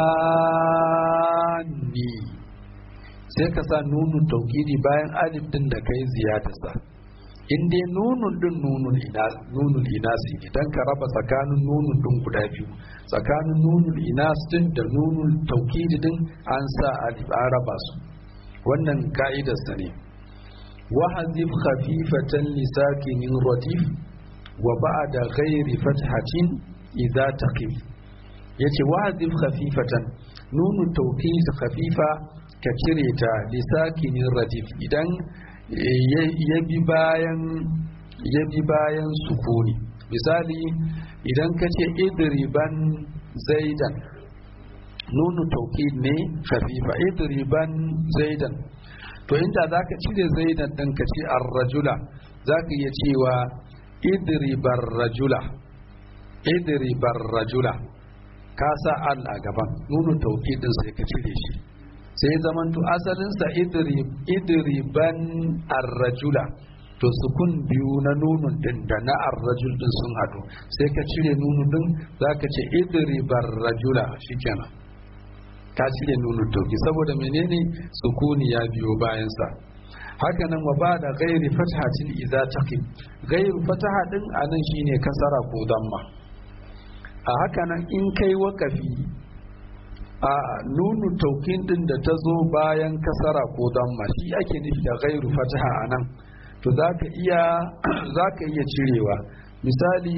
ni sai ka sa nunun taukidi bayan alif din da kai ziyadarsa in dai nunun din nunun inas nunul inasi idan ka raba tsakanin nunun din guda biyu tsakanin nunul inas din da nunul taukidi din an sa alif an raba su wannan ka'idarsa ne وحذف خفيفة لساكن رديف وبعد غير فتحة إذا تقف yace wahazif khafifatan nunu tawkid khafifa ka cire ta lisakinin radif idan ya bi bayan ya bi bayan sukuni misali idan ka ce idriban zaidan nunu tawkid ne khafifa idriban zaidan to inda za ka cire zaidan ɗin ka ce ar-rajula za ka iya cewa idribar rajula idribar rajula ka sa al a gaban nunu tauki din sai ka cire shi sai zamanto asalinsa idriban ar-rajula to sukun biyu na nunun din da na ar-rajul din sun hadu sai ka cire nunu din za ka ce idribar rajula shikenan ka cire nunu tauki saboda menene sukuni ya biyo bayansa haka nan wa ba da gairi fathatin idza taqim gairu fataha din anan shine kasara ko damma a haka nan in kai wakafi a nunu taukin din da ta zo bayan kasara ko damma shi ake nufi da gairu fataha anan to zaka iya zaka iya cirewa misali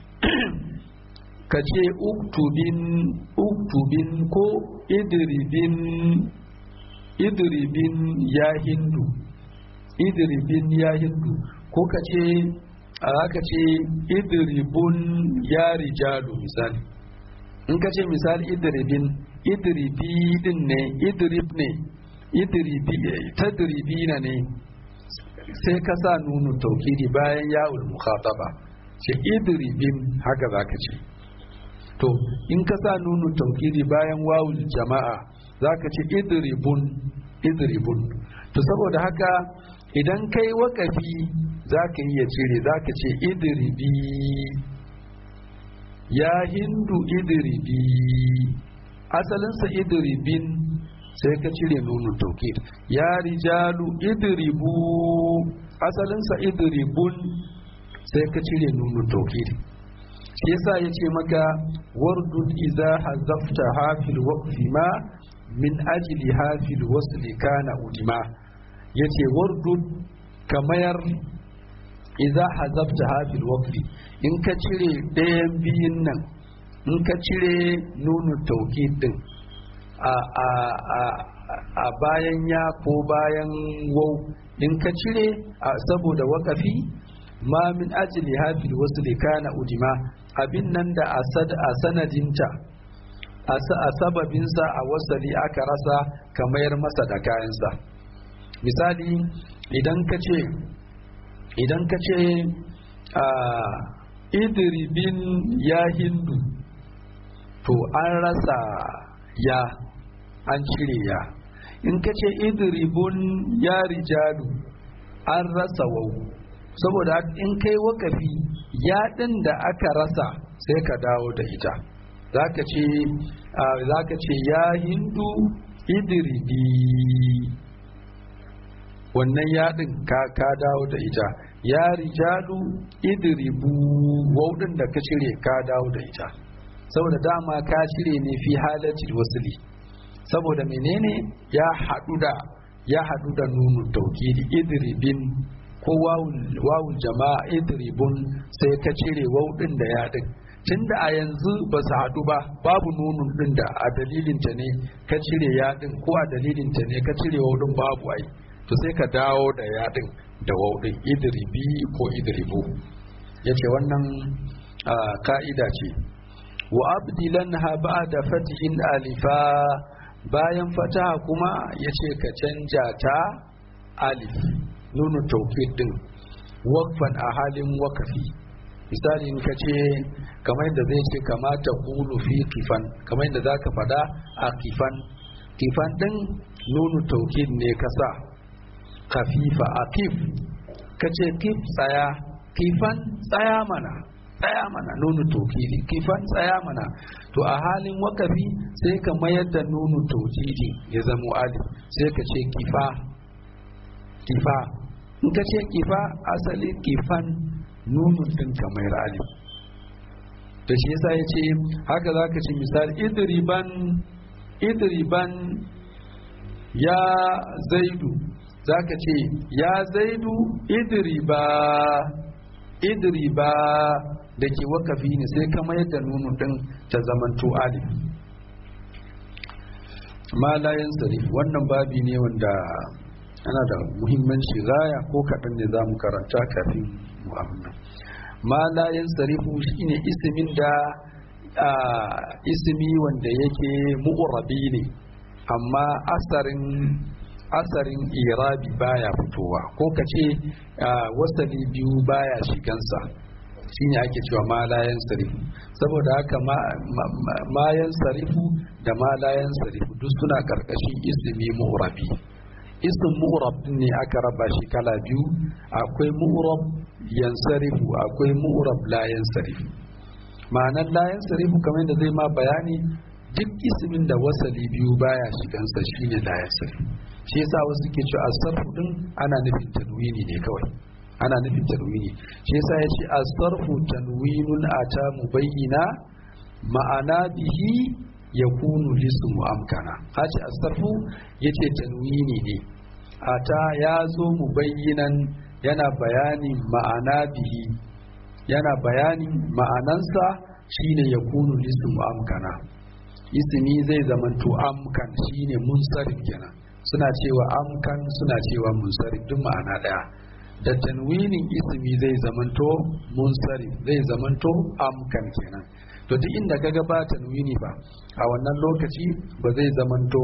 ka ce uktubin uktubin ko idribin idribin ya hindu idribin ya hindu ko ka ce aka ce idribun ya rijalu misali in ka ce misali idribin idribi din ne idrib ne idribi tadribina ne sai ka sa nunu taukidi bayan ya'ul mukhataba ce idribin haka zaka ce to in ka sa nunu taukidi bayan wawul jama'a zaka ce idribun idribun to saboda haka idan kai wakafi zaka iya cire zaka ce idribi ya hindu idribi asalinsa idribin sai ka cire nunu taukid ya rijalu idribu asalinsa idribun sai ka cire nunu taukid shi yasa ya ce maka wardud iza hazafta hafil waqfi ma min ajli hafil wasli kana udima yace wardud kamayar iza hazafta hafil waqfi in ka cire ɗayan biyun nan in ka cire nunu taukid din a a a a bayan ya ko bayan wau in ka cire saboda wakafi ma min ajli hafil wasu kana udima abin nan da a sanadinta a sababinsa a wasali aka rasa ka mayar masa da kayansa misali idan ka ce idan ka ce idribin ya hindu to an rasa ya an cire ya in ka ce idribun ya rijalu an rasa wau saboda in kai wakafi ya ɗin da aka rasa sai ka dawo da ita zaka ce zaka ce ya hindu idribi wannan yaɗin ka ka dawo da ita ya rijalu idribu waudin da ka cire ka dawo da ita saboda dama ka cire ne fi halatil wasli saboda menene ya haɗu da ya haɗu da nunu taukidi idribin ko wawul jama'a idribun sai ka cire waudin da yaɗin tunda a yanzu ba su haɗu ba babu nunun ɗin da a dalilinta ne ka cire yaɗin ko a dalilinta ne ka cire waudin babu ai to sai ka dawo da yaɗin da waudin idribi ko idribu ya ce wannan ka'ida ce wa abdilan ha ba da fatihin alifa bayan fataha kuma ya ce ka canja ta alif nunu taukid din wakfan a halin wakafi misali in ka ce kamar yadda zai ce kamata kulu fi kifan kamar yadda za ka fada a kifan kifan din nunu taukid ne ka sa kafifa a kif ka ce kif tsaya kifan tsaya mana tsaya mana nunu taukidi kifan tsaya mana to a halin wakafi sai ka mayar da nunu taukidi ya zamo alif sai ka ce kifa kifa in ka ce kifa asali kifan nunun din kamar alif da shi yasa ya ce haka za ka ce misali idriban idriban ya zaidu za ka ce ya zaidu idriba idriba da ke wakafi ne sai kama yadda nunu din ta zamanto alif ma layan sarif wannan babi ne wanda ana da muhimmanci gaya ko kaɗan ne za mu karanta kafin mu amina ma layan sarifu shine ismin da ismi wanda yake mu'urabi ne amma asarin asarin irabi baya fitowa ko ka ce wasali biyu baya shigansa shine ake cewa malayan sarifu saboda haka mayan sarifu da malayan sarifu duk suna karkashin ismi mu'rabi ism mu'rab ne aka raba shi kala biyu akwai mu'rab yansarifu akwai mu'rab la yansarifu ma'anar la yansarifu kamar yadda zai ma bayani duk ismin da wasali biyu baya shigansa shine la yansarifu shi yasa wasu ke cewa asarfu din ana nufin tanwini ne kawai ana nufin tanwini shi yasa ya ce asarfu tanwinun ata mubayyina ma'ana bihi yakunu lismu amkana hace asarfu yace tanwini ne ata ya zo mubayyinan yana bayani ma'ana bihi yana bayani ma'anansa shine yakunu lismu amkana ismi zai zamanto amkan shine munsarif kenan suna cewa amkan suna cewa munsarif duk ma'ana daya da tanwinin ismi zai zamanto munsarif zai zamanto amkan kenan to duk inda kaga ba tanwini ba a wannan lokaci ba zai zamanto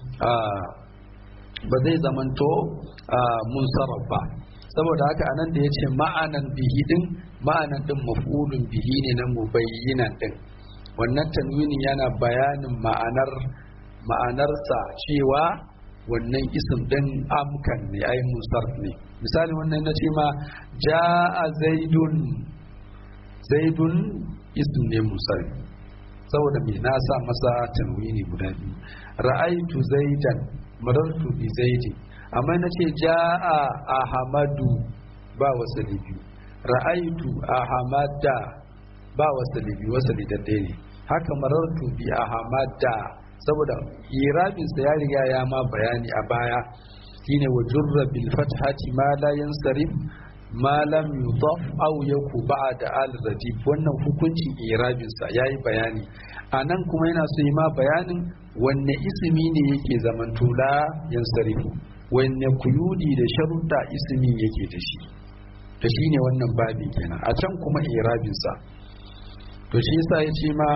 ba zai zamanto munsaraf ba saboda haka anan da yace ma'anan bihi din ma'anan din maf'ulun bihi ne na mubayyinan din wannan tanwinin yana bayanin ma'anar ma'anarsa cewa wannan isim din amkan ne ai musarf ne misali wannan na ce ma ja'a zaidun zaidun isim ne musarf saboda me na sa masa tanwini guda biyu ra'aitu zaidan marartu bi zaidi amma na ce ja'a ahmadu ba wasali biyu ra'aitu ahmada ba wasali biyu wasali da ne haka marartu bi ahmada saboda irabinsa ya riga ya ma bayani a baya shine wa jurra bil fathati ma la yansarif malam yudaf aw yaku ba'da al radif wannan hukuncin irabin sa yayi bayani anan kuma yana so yi ma bayanin wanne ismi ne yake zamanto la yansarifu wanne kuyudi da sharuɗa ismin yake da shi to shine wannan babin kenan a can kuma irabin sa to shi yasa yace ma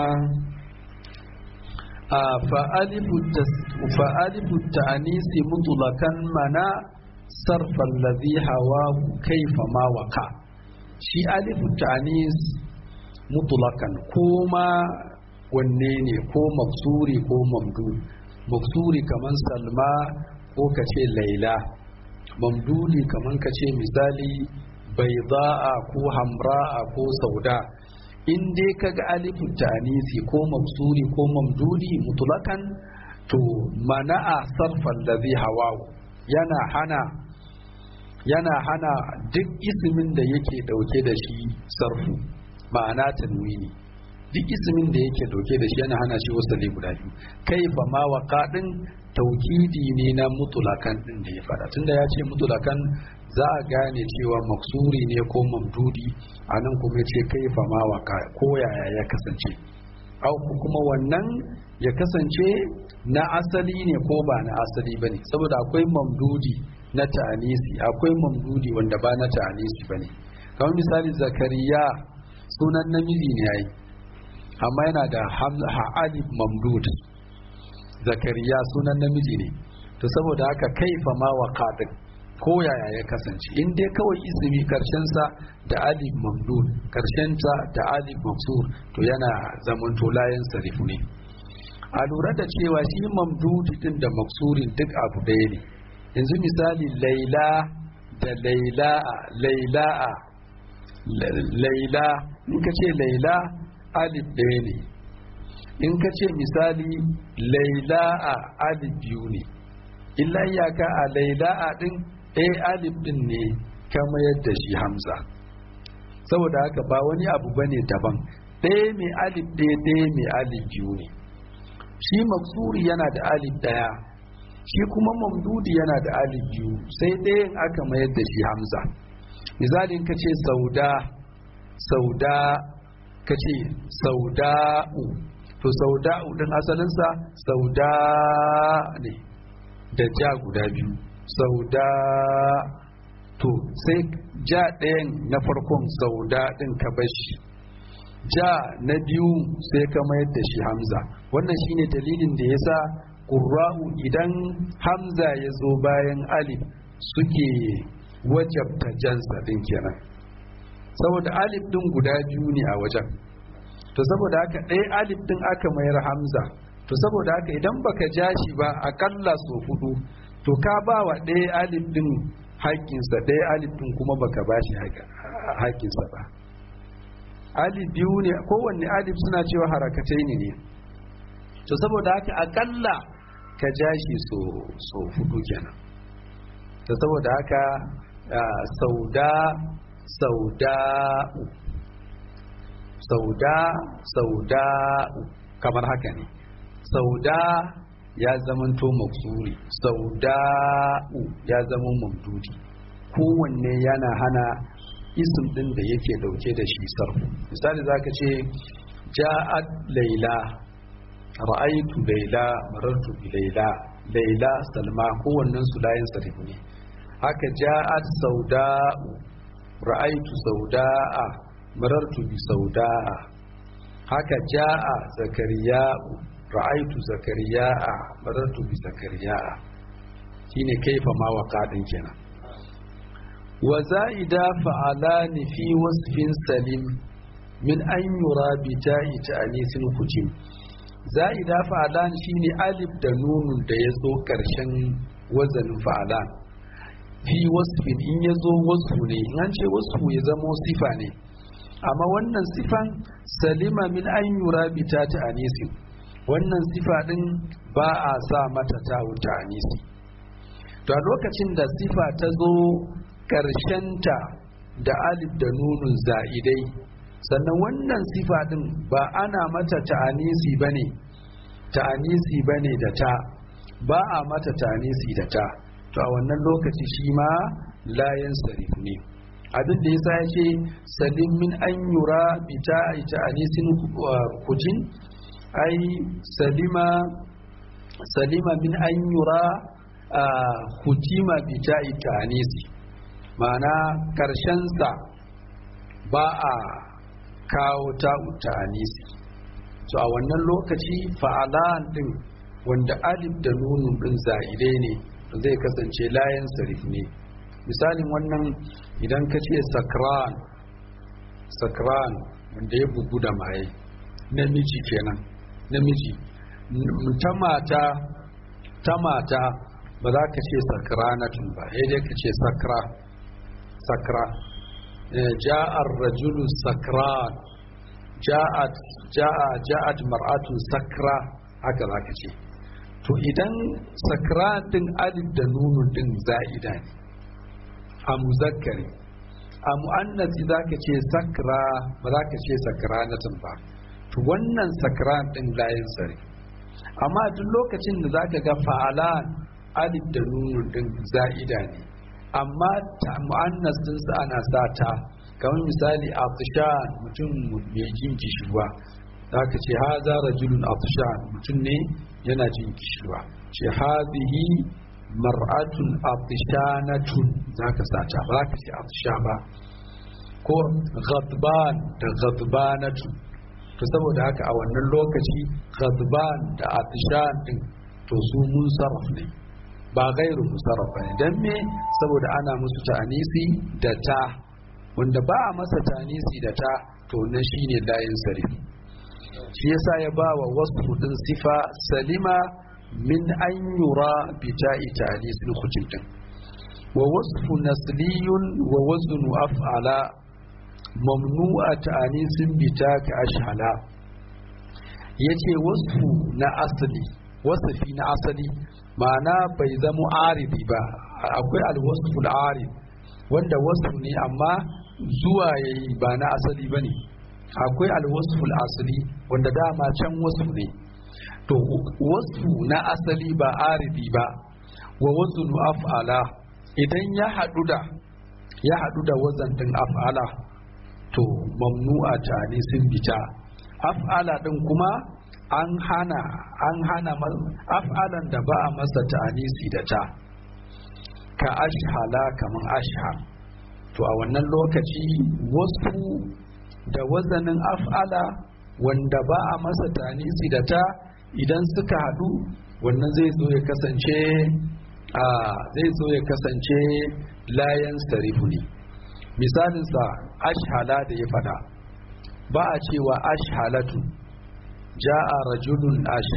a fa'alifu ta'anisi mutulakan mana sarfan ladhi hawa kaifa ma waka shi alifu ta'anis mutulakan ko ma wanne ne ko maksuri ko mamdu maksuri kaman salma ko kace laila mamduli kaman kace misali baida'a ko hamra'a ko sauda in dai kaga alifu ta'anisi ko mamsuri ko mamdudi mutulakan to mana'a sarfan da zai hawa yana hana yana hana duk ismin da yake dauke da shi sarfu ma'ana tanwini duk ismin da yake dauke da shi yana hana shi wasali guda biyu kai fa ma waqadin taukidi ne na mutulakan din da ya fada tunda ya ce mutulakan za a gane cewa maksuri ne ko mamdudi a nan kuma ya ce kai fa ma waka ko yaya ya kasance au kuma wannan ya kasance na asali ne ko ba na asali bane saboda akwai mamdudi na ta'anisi akwai mamdudi wanda ba na ta'anisi bane kamar misali zakariya sunan namiji ne yayi amma yana da alif mamdud zakariya sunan namiji ne to saboda haka kaifa ma waka din ko yaya ya kasance in dai kawai ismi karshen sa da alif mamdud karshen sa da alif maksur to yana zaman to layan sarifu ne a lura da cewa shi mamdud din da maksurin duk abu ɗaya ne yanzu misali laila da laila'a laila'a laila in ka ce laila alif ɗaya ne in ka ce misali laila'a alif biyu ne illa iyaka a laila'a ɗin ɗaya alif ɗin ne kama yadda shi hamza saboda haka ba wani abu bane daban ɗaya mai alif ɗaya ɗaya mai alif biyu ne shi maksuri yana da alif ɗaya shi kuma mamdudi yana da alif biyu sai ɗayan aka mayar da shi hamza misalin ka ce sauda sauda ka ce sauda'u to sauda'u ɗin asalinsa sauda ne da ja guda biyu sauda to sai ja ɗayan na farkon sauda ɗin ka bashi ja na biyu sai ka mayar da shi hamza wannan shine dalilin da yasa ƙurra'u idan hamza ya zo bayan alif suke wajabta jansa ɗin kenan saboda alif ɗin guda biyu ne a wajen to saboda haka ɗaya alif ɗin aka mayar hamza to saboda haka idan baka ja shi ba akalla so hudu to ka ba wa ɗaya alif ɗin haƙƙinsa ɗaya alif ɗin kuma baka ba shi haƙƙinsa ba alif biyu ne kowanne alif suna cewa harakatai ne ne to saboda haka akalla ka ja shi so hudu kenan to saboda haka sauda sauda'u sauda sauda'u kamar haka ne sauda ya zamanto maksuri sauda'u ya zama mamdudi kowanne yana hana isim din da yake dauke da shi sarfu misali zaka ce ja'at laila ra'aitu laila marartu bi laila laila salma kowannen su layin sarfu ne haka ja'at sauda'u ra'aitu sauda'a marartu bi sauda'a haka ja'a zakariya'u ra'aitu zakariya'a marartu bi zakariya'a shine kaifa ma waqadin kenan wa za'ida fa'alani fi wasfin salim min an yura bi ta'i ta'anisin kutim za'ida fa'alan shine alif da nunun da ya zo karshen wazanin fa'alan fi wasfin in ya zo wasfu ne in an ce wasfu ya zamo sifa ne amma wannan sifan salima min an yura bi ta ta'anisin wannan sifa din ba a sa mata ta wuta anisi to a lokacin da sifa ta zo ta da alif da nunun za'idai sannan wannan sifa din ba ana mata ta'anisi bane ta'anisi bane da ta ba a mata ta'anisi da ta to a wannan lokaci shi ma layan sarif ne abin da yasa ya ce salim min an yura bita ita anisin kujin ai salima salima min an yura hutima bita ita anisi ma'ana karshensa ba a kawo ta anisi to a wannan lokaci fa'alan din wanda alif da nunun din za'idai ne zai kasance layan sarif ne misalin wannan idan ka ce sakran sakran wanda ya bugu da maye namiji kenan namiji ta mata ta mata ba za ka ce sakranatun ba sai dai ka ce sakra sakra ja'ar rajulu sakran ja'at ja'a ja'at mar'atun sakra haka za ka ce to idan sakra din alif da nunun din za'ida ne a muzakkari a mu'annasi za ka ce sakra ba za ka ce sakranatun ba to wannan sakra din layin sare amma duk lokacin da za ka ga fa'alan alif da nunun din za'ida ne amma ta mu'annas din sa ana sa ta kamar misali atishan mutum mai jin kishirwa za ka ce haza rajulun atishan mutum ne yana jin kishirwa ce hazihi mar'atun atishanatun za ka sa ta ba za ka ce atisha ba ko ghadban da ghadbanatun to saboda haka a wannan lokaci ghadban da atishan din to su mun sarraf ne ba gairu musarraf ne dan me saboda ana musu ta'anisi da ta wanda ba a masa ta'anisi da ta to nan shine layin sarfi shi yasa ya ba wa wasu din sifa salima min an yura bi ta'i ta'anis lukutin din wa wasfu nasliyun wa waznu af'ala mamnu'a ta'anisin bi ta ka ashhala yace wasfu na asali wasafi na asali ma'ana bai zama aridi ba akwai alwasful arid wanda wasfu ne amma zuwa yayi ba na asali bane akwai alwasful asali wanda dama can wasfu ne to wasfu na asali ba aridi ba wa waznu af'ala idan ya hadu da ya hadu da wazan din af'ala to mamnu'a ta ne sun bita af'ala din kuma an hana an hana af'alan da ba a masa ta'anisi da ta ka ashhala kaman ashhal to a wannan lokaci wasu da wazanin af'ala wanda ba a masa ta'anisi da ta idan suka hadu wannan zai zo ya kasance a zai zo ya kasance layan sarifu ne misalinsa ashhala da ya fada ba a cewa ashhalatu ja'a rajulun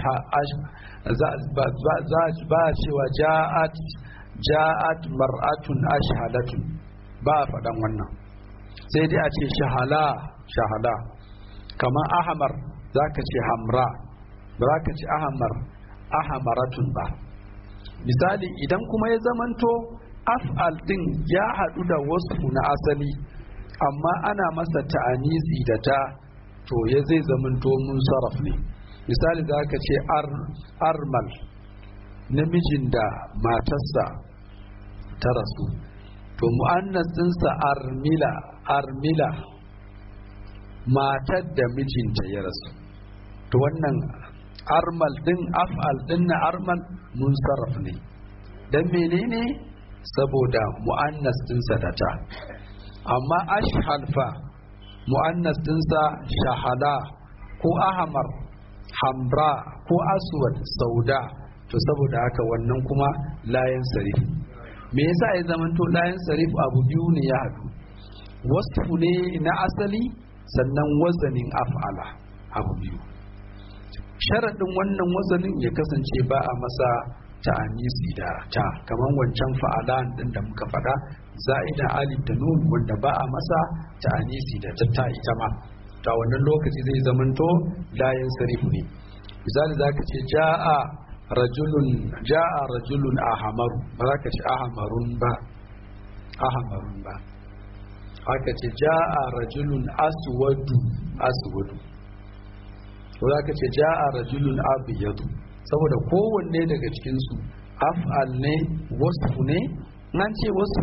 ba a cewa ja'at ja'at mar'atun ashhalatun ba a faɗan wannan sai dai a ce shahala shahala kamar ahamar za ka ce hamra ba za ka ce ahamar ahamaratun ba misali idan kuma ya zamanto af'al din ya haɗu da wasu na asali amma ana masa ta'anisi da ta to ya zai zamanto mun sarraf ne misali za ka ce armal namijin da matarsa ta rasu to mu'annas ɗinsa armila armila matar da mijinta ya rasu to wannan armal din af'al din na armal mun sarraf ne dan menene saboda mu'annas dinsa da ta amma ashhal fa mu'annas dinsa shahala ko ahmar hamra ko aswad sauda to saboda haka wannan kuma layan sarif me yasa ya zamanto layan sarif abu biyu ne ya haɗu wasfu ne na asali sannan wazanin af'ala abu biyu sharaɗin wannan wazanin ya kasance ba a masa ta'anisi da ta kamar wancan fa'alan din da muka faɗa za'ida alif da nun wanda ba a masa ta'anisi da ta ta ita ma ta wannan lokaci zai zamanto layin sarifu ne misali zaka ce ja'a rajulun ja'a rajulun ahamaru ba za ka ce ahamarun ba ahamarun ba haka ce ja'a rajulun aswadu aswadu ko za ka ce ja'a rajulun abiyadu saboda kowanne daga cikinsu af'al ne wasfu ne nan ce wasfu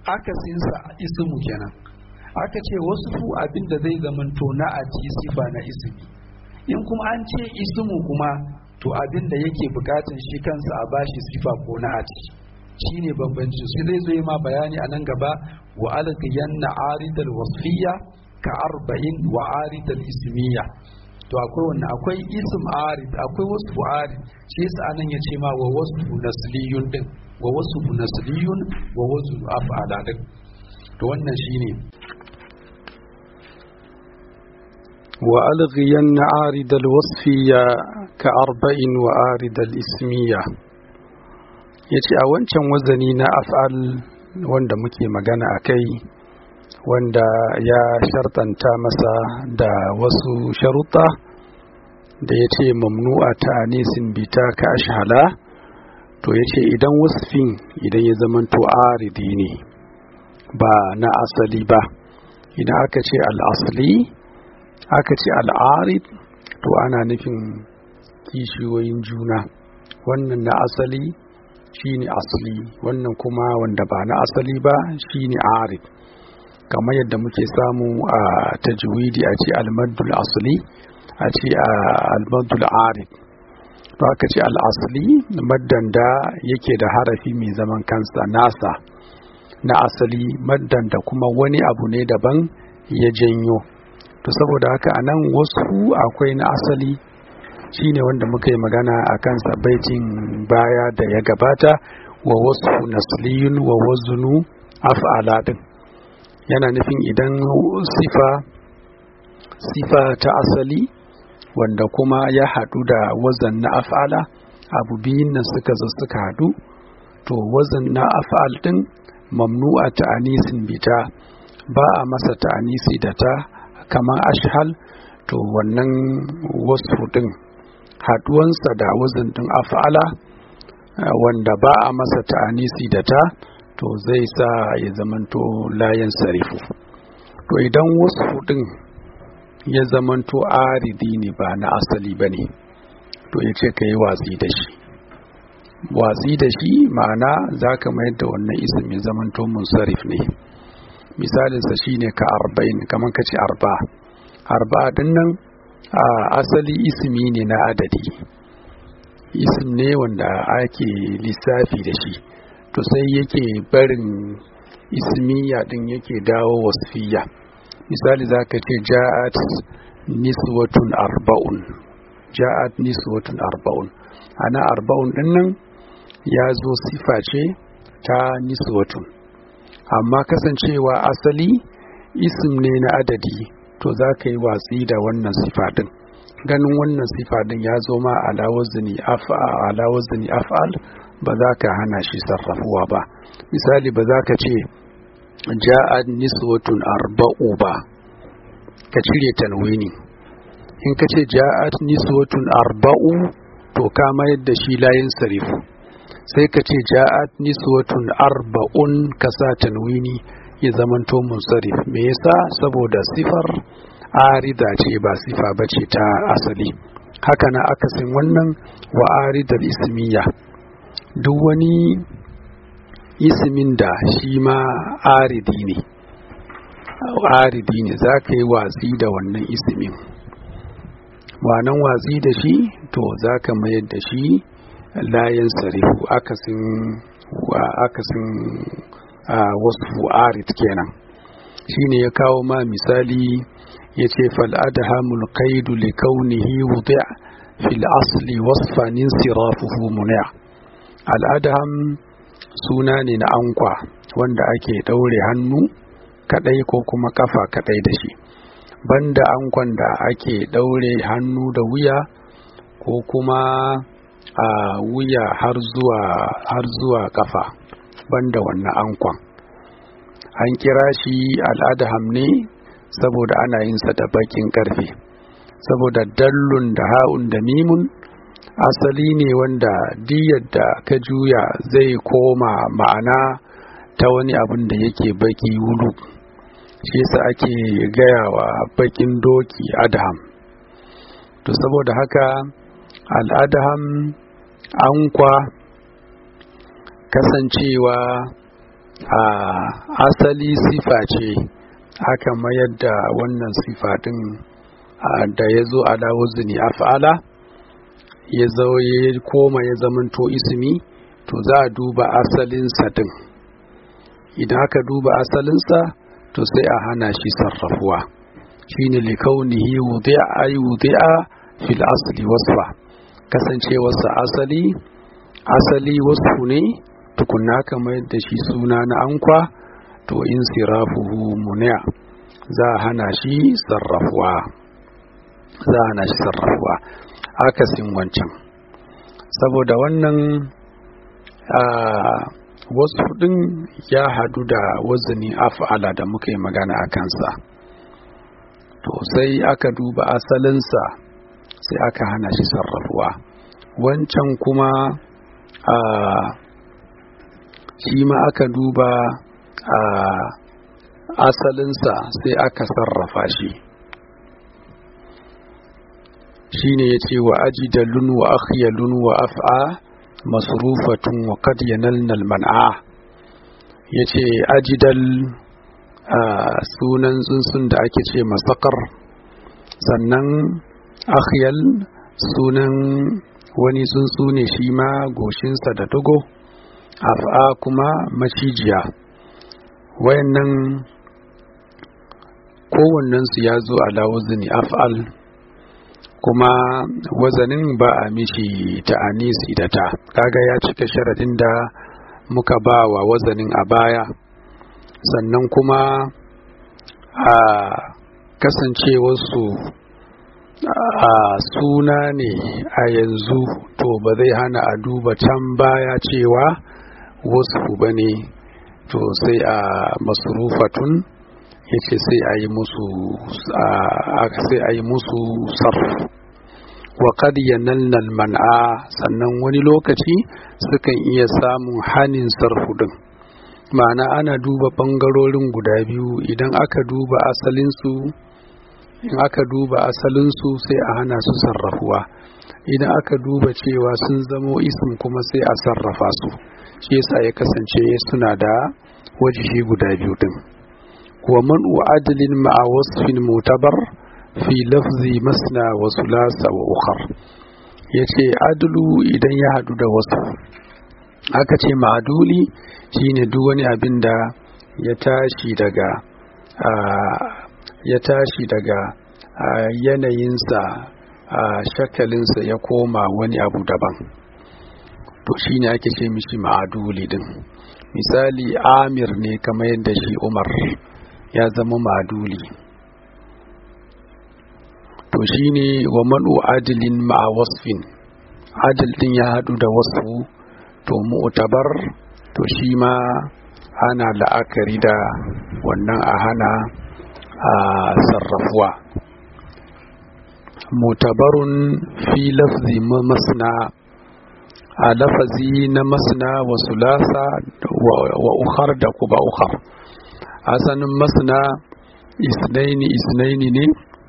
akasinsa ismu kenan aka ce wasu abin da zai zamanto na ati sifa na ismi in kuma an ce ismu kuma to abin da yake bukatan shi kansa a bashi sifa ko na ati shine bambancin shi zai zo ma bayani a nan gaba wa alqiyanna aridal wasfiyya ka arba'in wa aridal ismiyya to akwai wannan akwai ism arid akwai wasu arid shi yasa anan ya ce ma wa wasu nasliyun din wa wasu nasliyun wa wasu af'ala din to wannan shine وألغين عارض الوصفية كأربع وآرض الإسمية yace a wancan wazani na af'al wanda muke magana a kai wanda ya shartanta masa da wasu sharuɗa da ya ce mamnu'a ta anisin bita ka ashala to ya ce idan wasfin idan ya zamanto aridi ne ba na asali ba idan aka ce al'asali aka ce al'arid to ana nufin kishiyoyin juna wannan na asali shine asali wannan kuma wanda ba na asali ba shine arid kamar yadda muke samu a tajwidi a ce almaddul asali a ce almaddul arid to aka ce al'asali maddan da yake da harafi mai zaman kansa nasa na asali maddan da kuma wani abu ne daban ya janyo to saboda haka a nan wasu akwai na asali shine wanda muka yi magana a kansa baitin baya da ya gabata wa wasu nasliyun wa wazunu af'ala din yana nufin idan sifa sifa ta asali wanda kuma ya haɗu da wazan na af'ala abu biyun nan suka zo suka haɗu to wazan na af'al din mamnu'a ta anisin bita ba a masa ta anisi da ta kamar ashhal to wannan wasu din haduwansa da wazin din af'ala wanda ba a masa ta'anisi da ta to zai sa ya zamanto layan sarifu to idan wasu din ya zamanto aridi ne ba na asali ba ne to ya ce ka yi watsi da shi watsi da shi ma'ana za ka mayar da wannan isim ya zamanto munsarif ne misalinsa shine ka arba'in kamar ka ce arba arba din nan a asali ismi ne na adadi isim ne wanda ake lissafi da shi to sai yake barin ismiya din yake dawo wasfiya misali za ka ce ja'at niswatun arba'un ja'at niswatun arba'un ana arba'un din nan ya zo sifa ce ta niswatun amma kasancewa asali isim ne na adadi to za ka yi watsi da wannan sifa din ganin wannan sifa din ya zo ma ala wazni af'al ba za ka hana shi sarrafuwa ba misali ba za ka ce ja'ad niswatun arba'u ba ka cire tanwini in ka ce ja'ad niswatun arba'u to ka mayar da shi layin sarifu sai ka ce ja'ad niswatun arba'un ka sa tanwini ya zamanto munsarif me yasa saboda sifar arida ce ba sifa bace ta asali haka na akasin wannan wa aridal ismiya duk wani ismin da shi ma aridi ne aridi ne za ka yi watsi da wannan ismin wannan watsi da shi to za ka mayar da shi layin sarifu akasin akasin wasu arid kenan shine ya kawo ma misali ya ce fal'adahamul kaidu li kaunihi wudi'a fil asli wasfanin sirafuhu muni'a al'adaham suna ne na ankwa wanda ake ɗaure hannu kadai ko kuma kafa kadai da shi banda ankwan da ake ɗaure hannu da wuya ko kuma a wuya har zuwa har zuwa kafa banda wannan ankwan an kira shi al'adaham ne saboda ana yin sa da bakin karfe saboda dallun da ha'un da mimun asali ne wanda diyar da ka juya zai koma ma'ana ta wani abin da yake baki wulu shi yasa ake gaya wa bakin doki adham to saboda haka al'adham ankwa kasancewa a asali sifa ce aka mayar da wannan sifa din da ya zo ala wazni af'ala ya zo ya koma ya zamanto ismi to za a duba asalinsa din idan aka duba asalinsa to sai a hana shi sarrafuwa shine likaunihi wudi'a ay wudi'a fil asli wasfa kasancewarsa asali asali wasfu ne tukunna kamar da shi suna na ankwa to in sirafuhu muni'a za a hana shi sarrafuwa za a hana shi sarrafuwa akasin wancan saboda wannan wasu ɗin ya hadu da wazani af'ala da muka yi magana a kansa to sai aka duba asalinsa sai aka hana shi sarrafuwa wancan kuma a shi ma aka duba a asalinsa sai aka sarrafa shi shine ya ce wa ajidalun wa akhyalun wa af'a masrufatun wa qad yanalna man'a yace ajidal sunan tsuntsun da ake ce masakar sannan akhyal sunan wani tsuntsu ne shi ma goshinsa da dogo af'a kuma macijiya wayannan kowannensu ya zo ala wazni af'al kuma wazanin ba a mishi ta anisi da ta kaga ya cika sharadin da muka ba wa wazanin a baya sannan kuma a kasancewarsu a suna ne a yanzu to ba zai hana a duba can baya cewa wasu ba ne to sai a masrufatun yace sai a yi musu sai a yi musu sarf wa qad yanalna man'a sannan wani lokaci sukan iya samun hanin sarfu din ma'ana ana duba bangarorin guda biyu idan aka duba asalinsu in aka duba asalinsu sai a hana su sarrafuwa idan aka duba cewa sun zamo ism kuma sai a sarrafa su shi yasa ya kasance suna da wajihi guda biyu din ومنع عدل مع وصف معتبر في لفظ مسنا وثلاث وأخر yace adulu idan ya hadu da wasu aka ce ma'aduli shine duk wani abin da ya tashi daga ya tashi daga yanayinsa shakalinsa ya koma wani abu daban to shine ake ce mishi ma'aduli din misali amir ne kamar yadda shi umar ya zama maduli to shine wa manu adilin ma'a wasfin adil din ya hadu da wasu to mu'tabar to shi ma ana la'akari da wannan a hana a sarrafuwa mutabarun fi lafzi masna a lafazi na masna wa sulasa wa ukhar da kuba ukhar asanin masna isnaini isnaini ne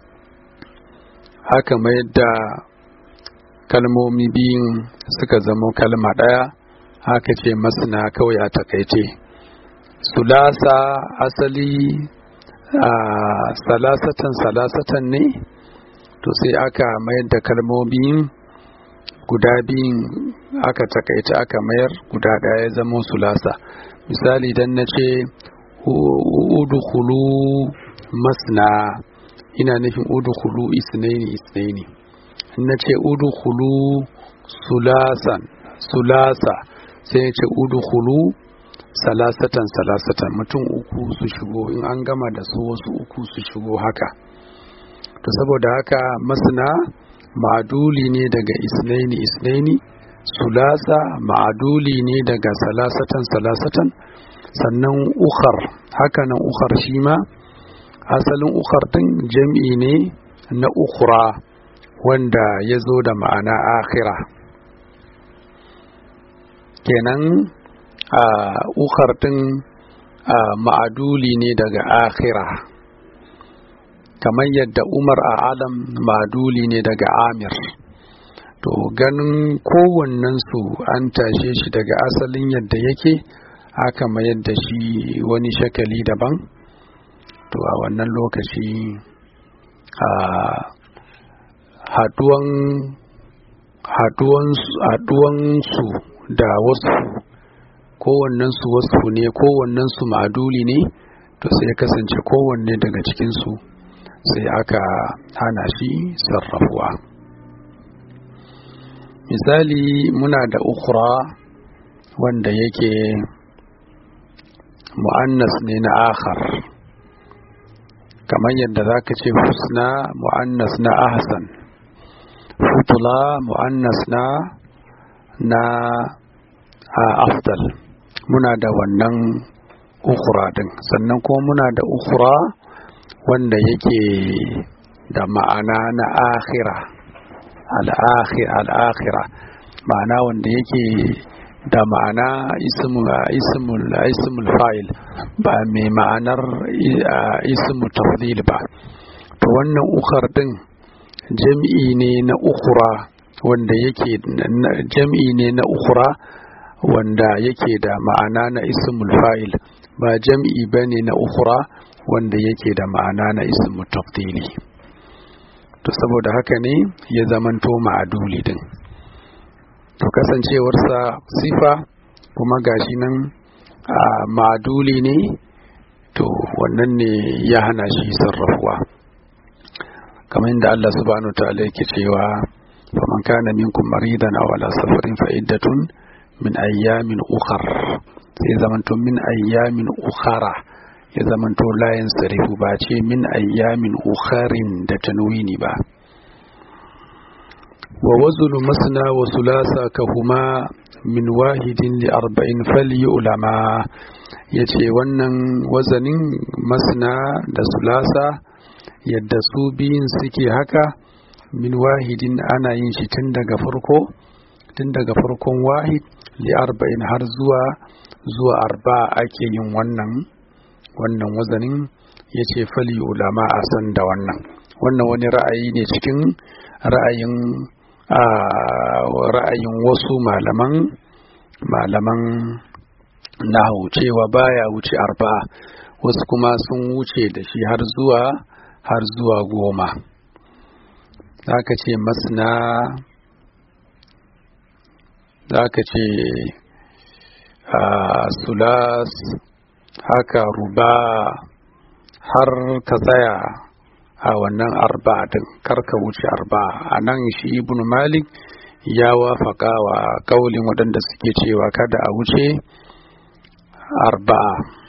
haka mayar da kalmomi biyun suka zama kalma ɗaya haka ce masna kawai a takaice sulasa asali a salasatan salasatan ne to sai aka mayar da kalmomin guda biyun aka takaice aka mayar guda ɗaya ya zama sulasa misali dan na ce udkhulu masna ina nufin udkhulu isnaini isnaini na ce udkhulu sulasan sulasa sai ya ce udkhulu salasatan salasatan mutum uku su shigo in an gama da su wasu uku su shigo haka to saboda haka masna ma'aduli ne daga isnaini isnaini sulasa ma'aduli ne daga salasatan salasatan sannan ukhar hakanan ukhar shi ma asalin ukhar din jam'i ne na ukhra wanda ya zo da ma'ana akhira kenan a ukhar din ma'aduli ne daga akhira kamar yadda umar a alam ma'aduli ne daga amir to ganin kowannensu an tashe shi daga asalin yadda yake aka mayar da shi wani shakali daban to a wannan lokaci a haduwan haduwansu da wasu kowannensu wasu ne kowannensu ma'aduli ne to sai ya kasance kowanne daga cikinsu sai aka hana shi sarrafuwa misali muna da ukura wanda yake mu'annas ne na akhar kamar yadda za ka ce husna mu'annas na ahsan futula mu'annas na na afdal muna da wannan ukura din sannan kuma muna da ukura wanda yake da ma'ana na akhira al'akhira ma'ana wanda yake da ma'ana ismul fa'il ba mai ma'anar ismul tafdil ba to wannan ukar din jam'i ne na ukura wanda yake jam'i ne na ukura wanda yake da ma'ana na ismul fa'il ba jam'i bane na ukura wanda yake da ma'ana na ismul tafdili to saboda haka ne ya zamanto ma'aduli din to kasancewarsa sifa kuma gashi nan a ma'aduli ne to wannan ne ya hana shi sarrafuwa kamar yadda Allah subhanahu wa ta'ala yake cewa faman kana minkum maridan aw ala safarin fa iddatun min ayyamin ukhar sai zamanto min ayyamin ukhara ya zamanto layin sarifu ba ce min ayyamin ukharin da tanwini ba wa wazulu masna wa sulasa kahuma min wahidin li arba'in fali ulama ya ce wannan wazanin masna da sulasa yadda su biyun suke haka min wahidin ana yin shi tun daga farko tun daga farkon wahid li arba'in har zuwa zuwa arba ake yin wannan wannan wazanin ya ce fali ulama a san da wannan wannan wani ra'ayi ne cikin ra'ayin ra'ayin wasu malaman malaman nahu cewa baya wuce arba wasu kuma sun wuce da shi har zuwa har zuwa goma aka ce masna aka ce sulas haka ruba har ka tsaya a wannan arba din karka wuce arba a nan shi ibn malik ya wafaka wa kaulin waɗanda suke cewa kada a wuce arba'a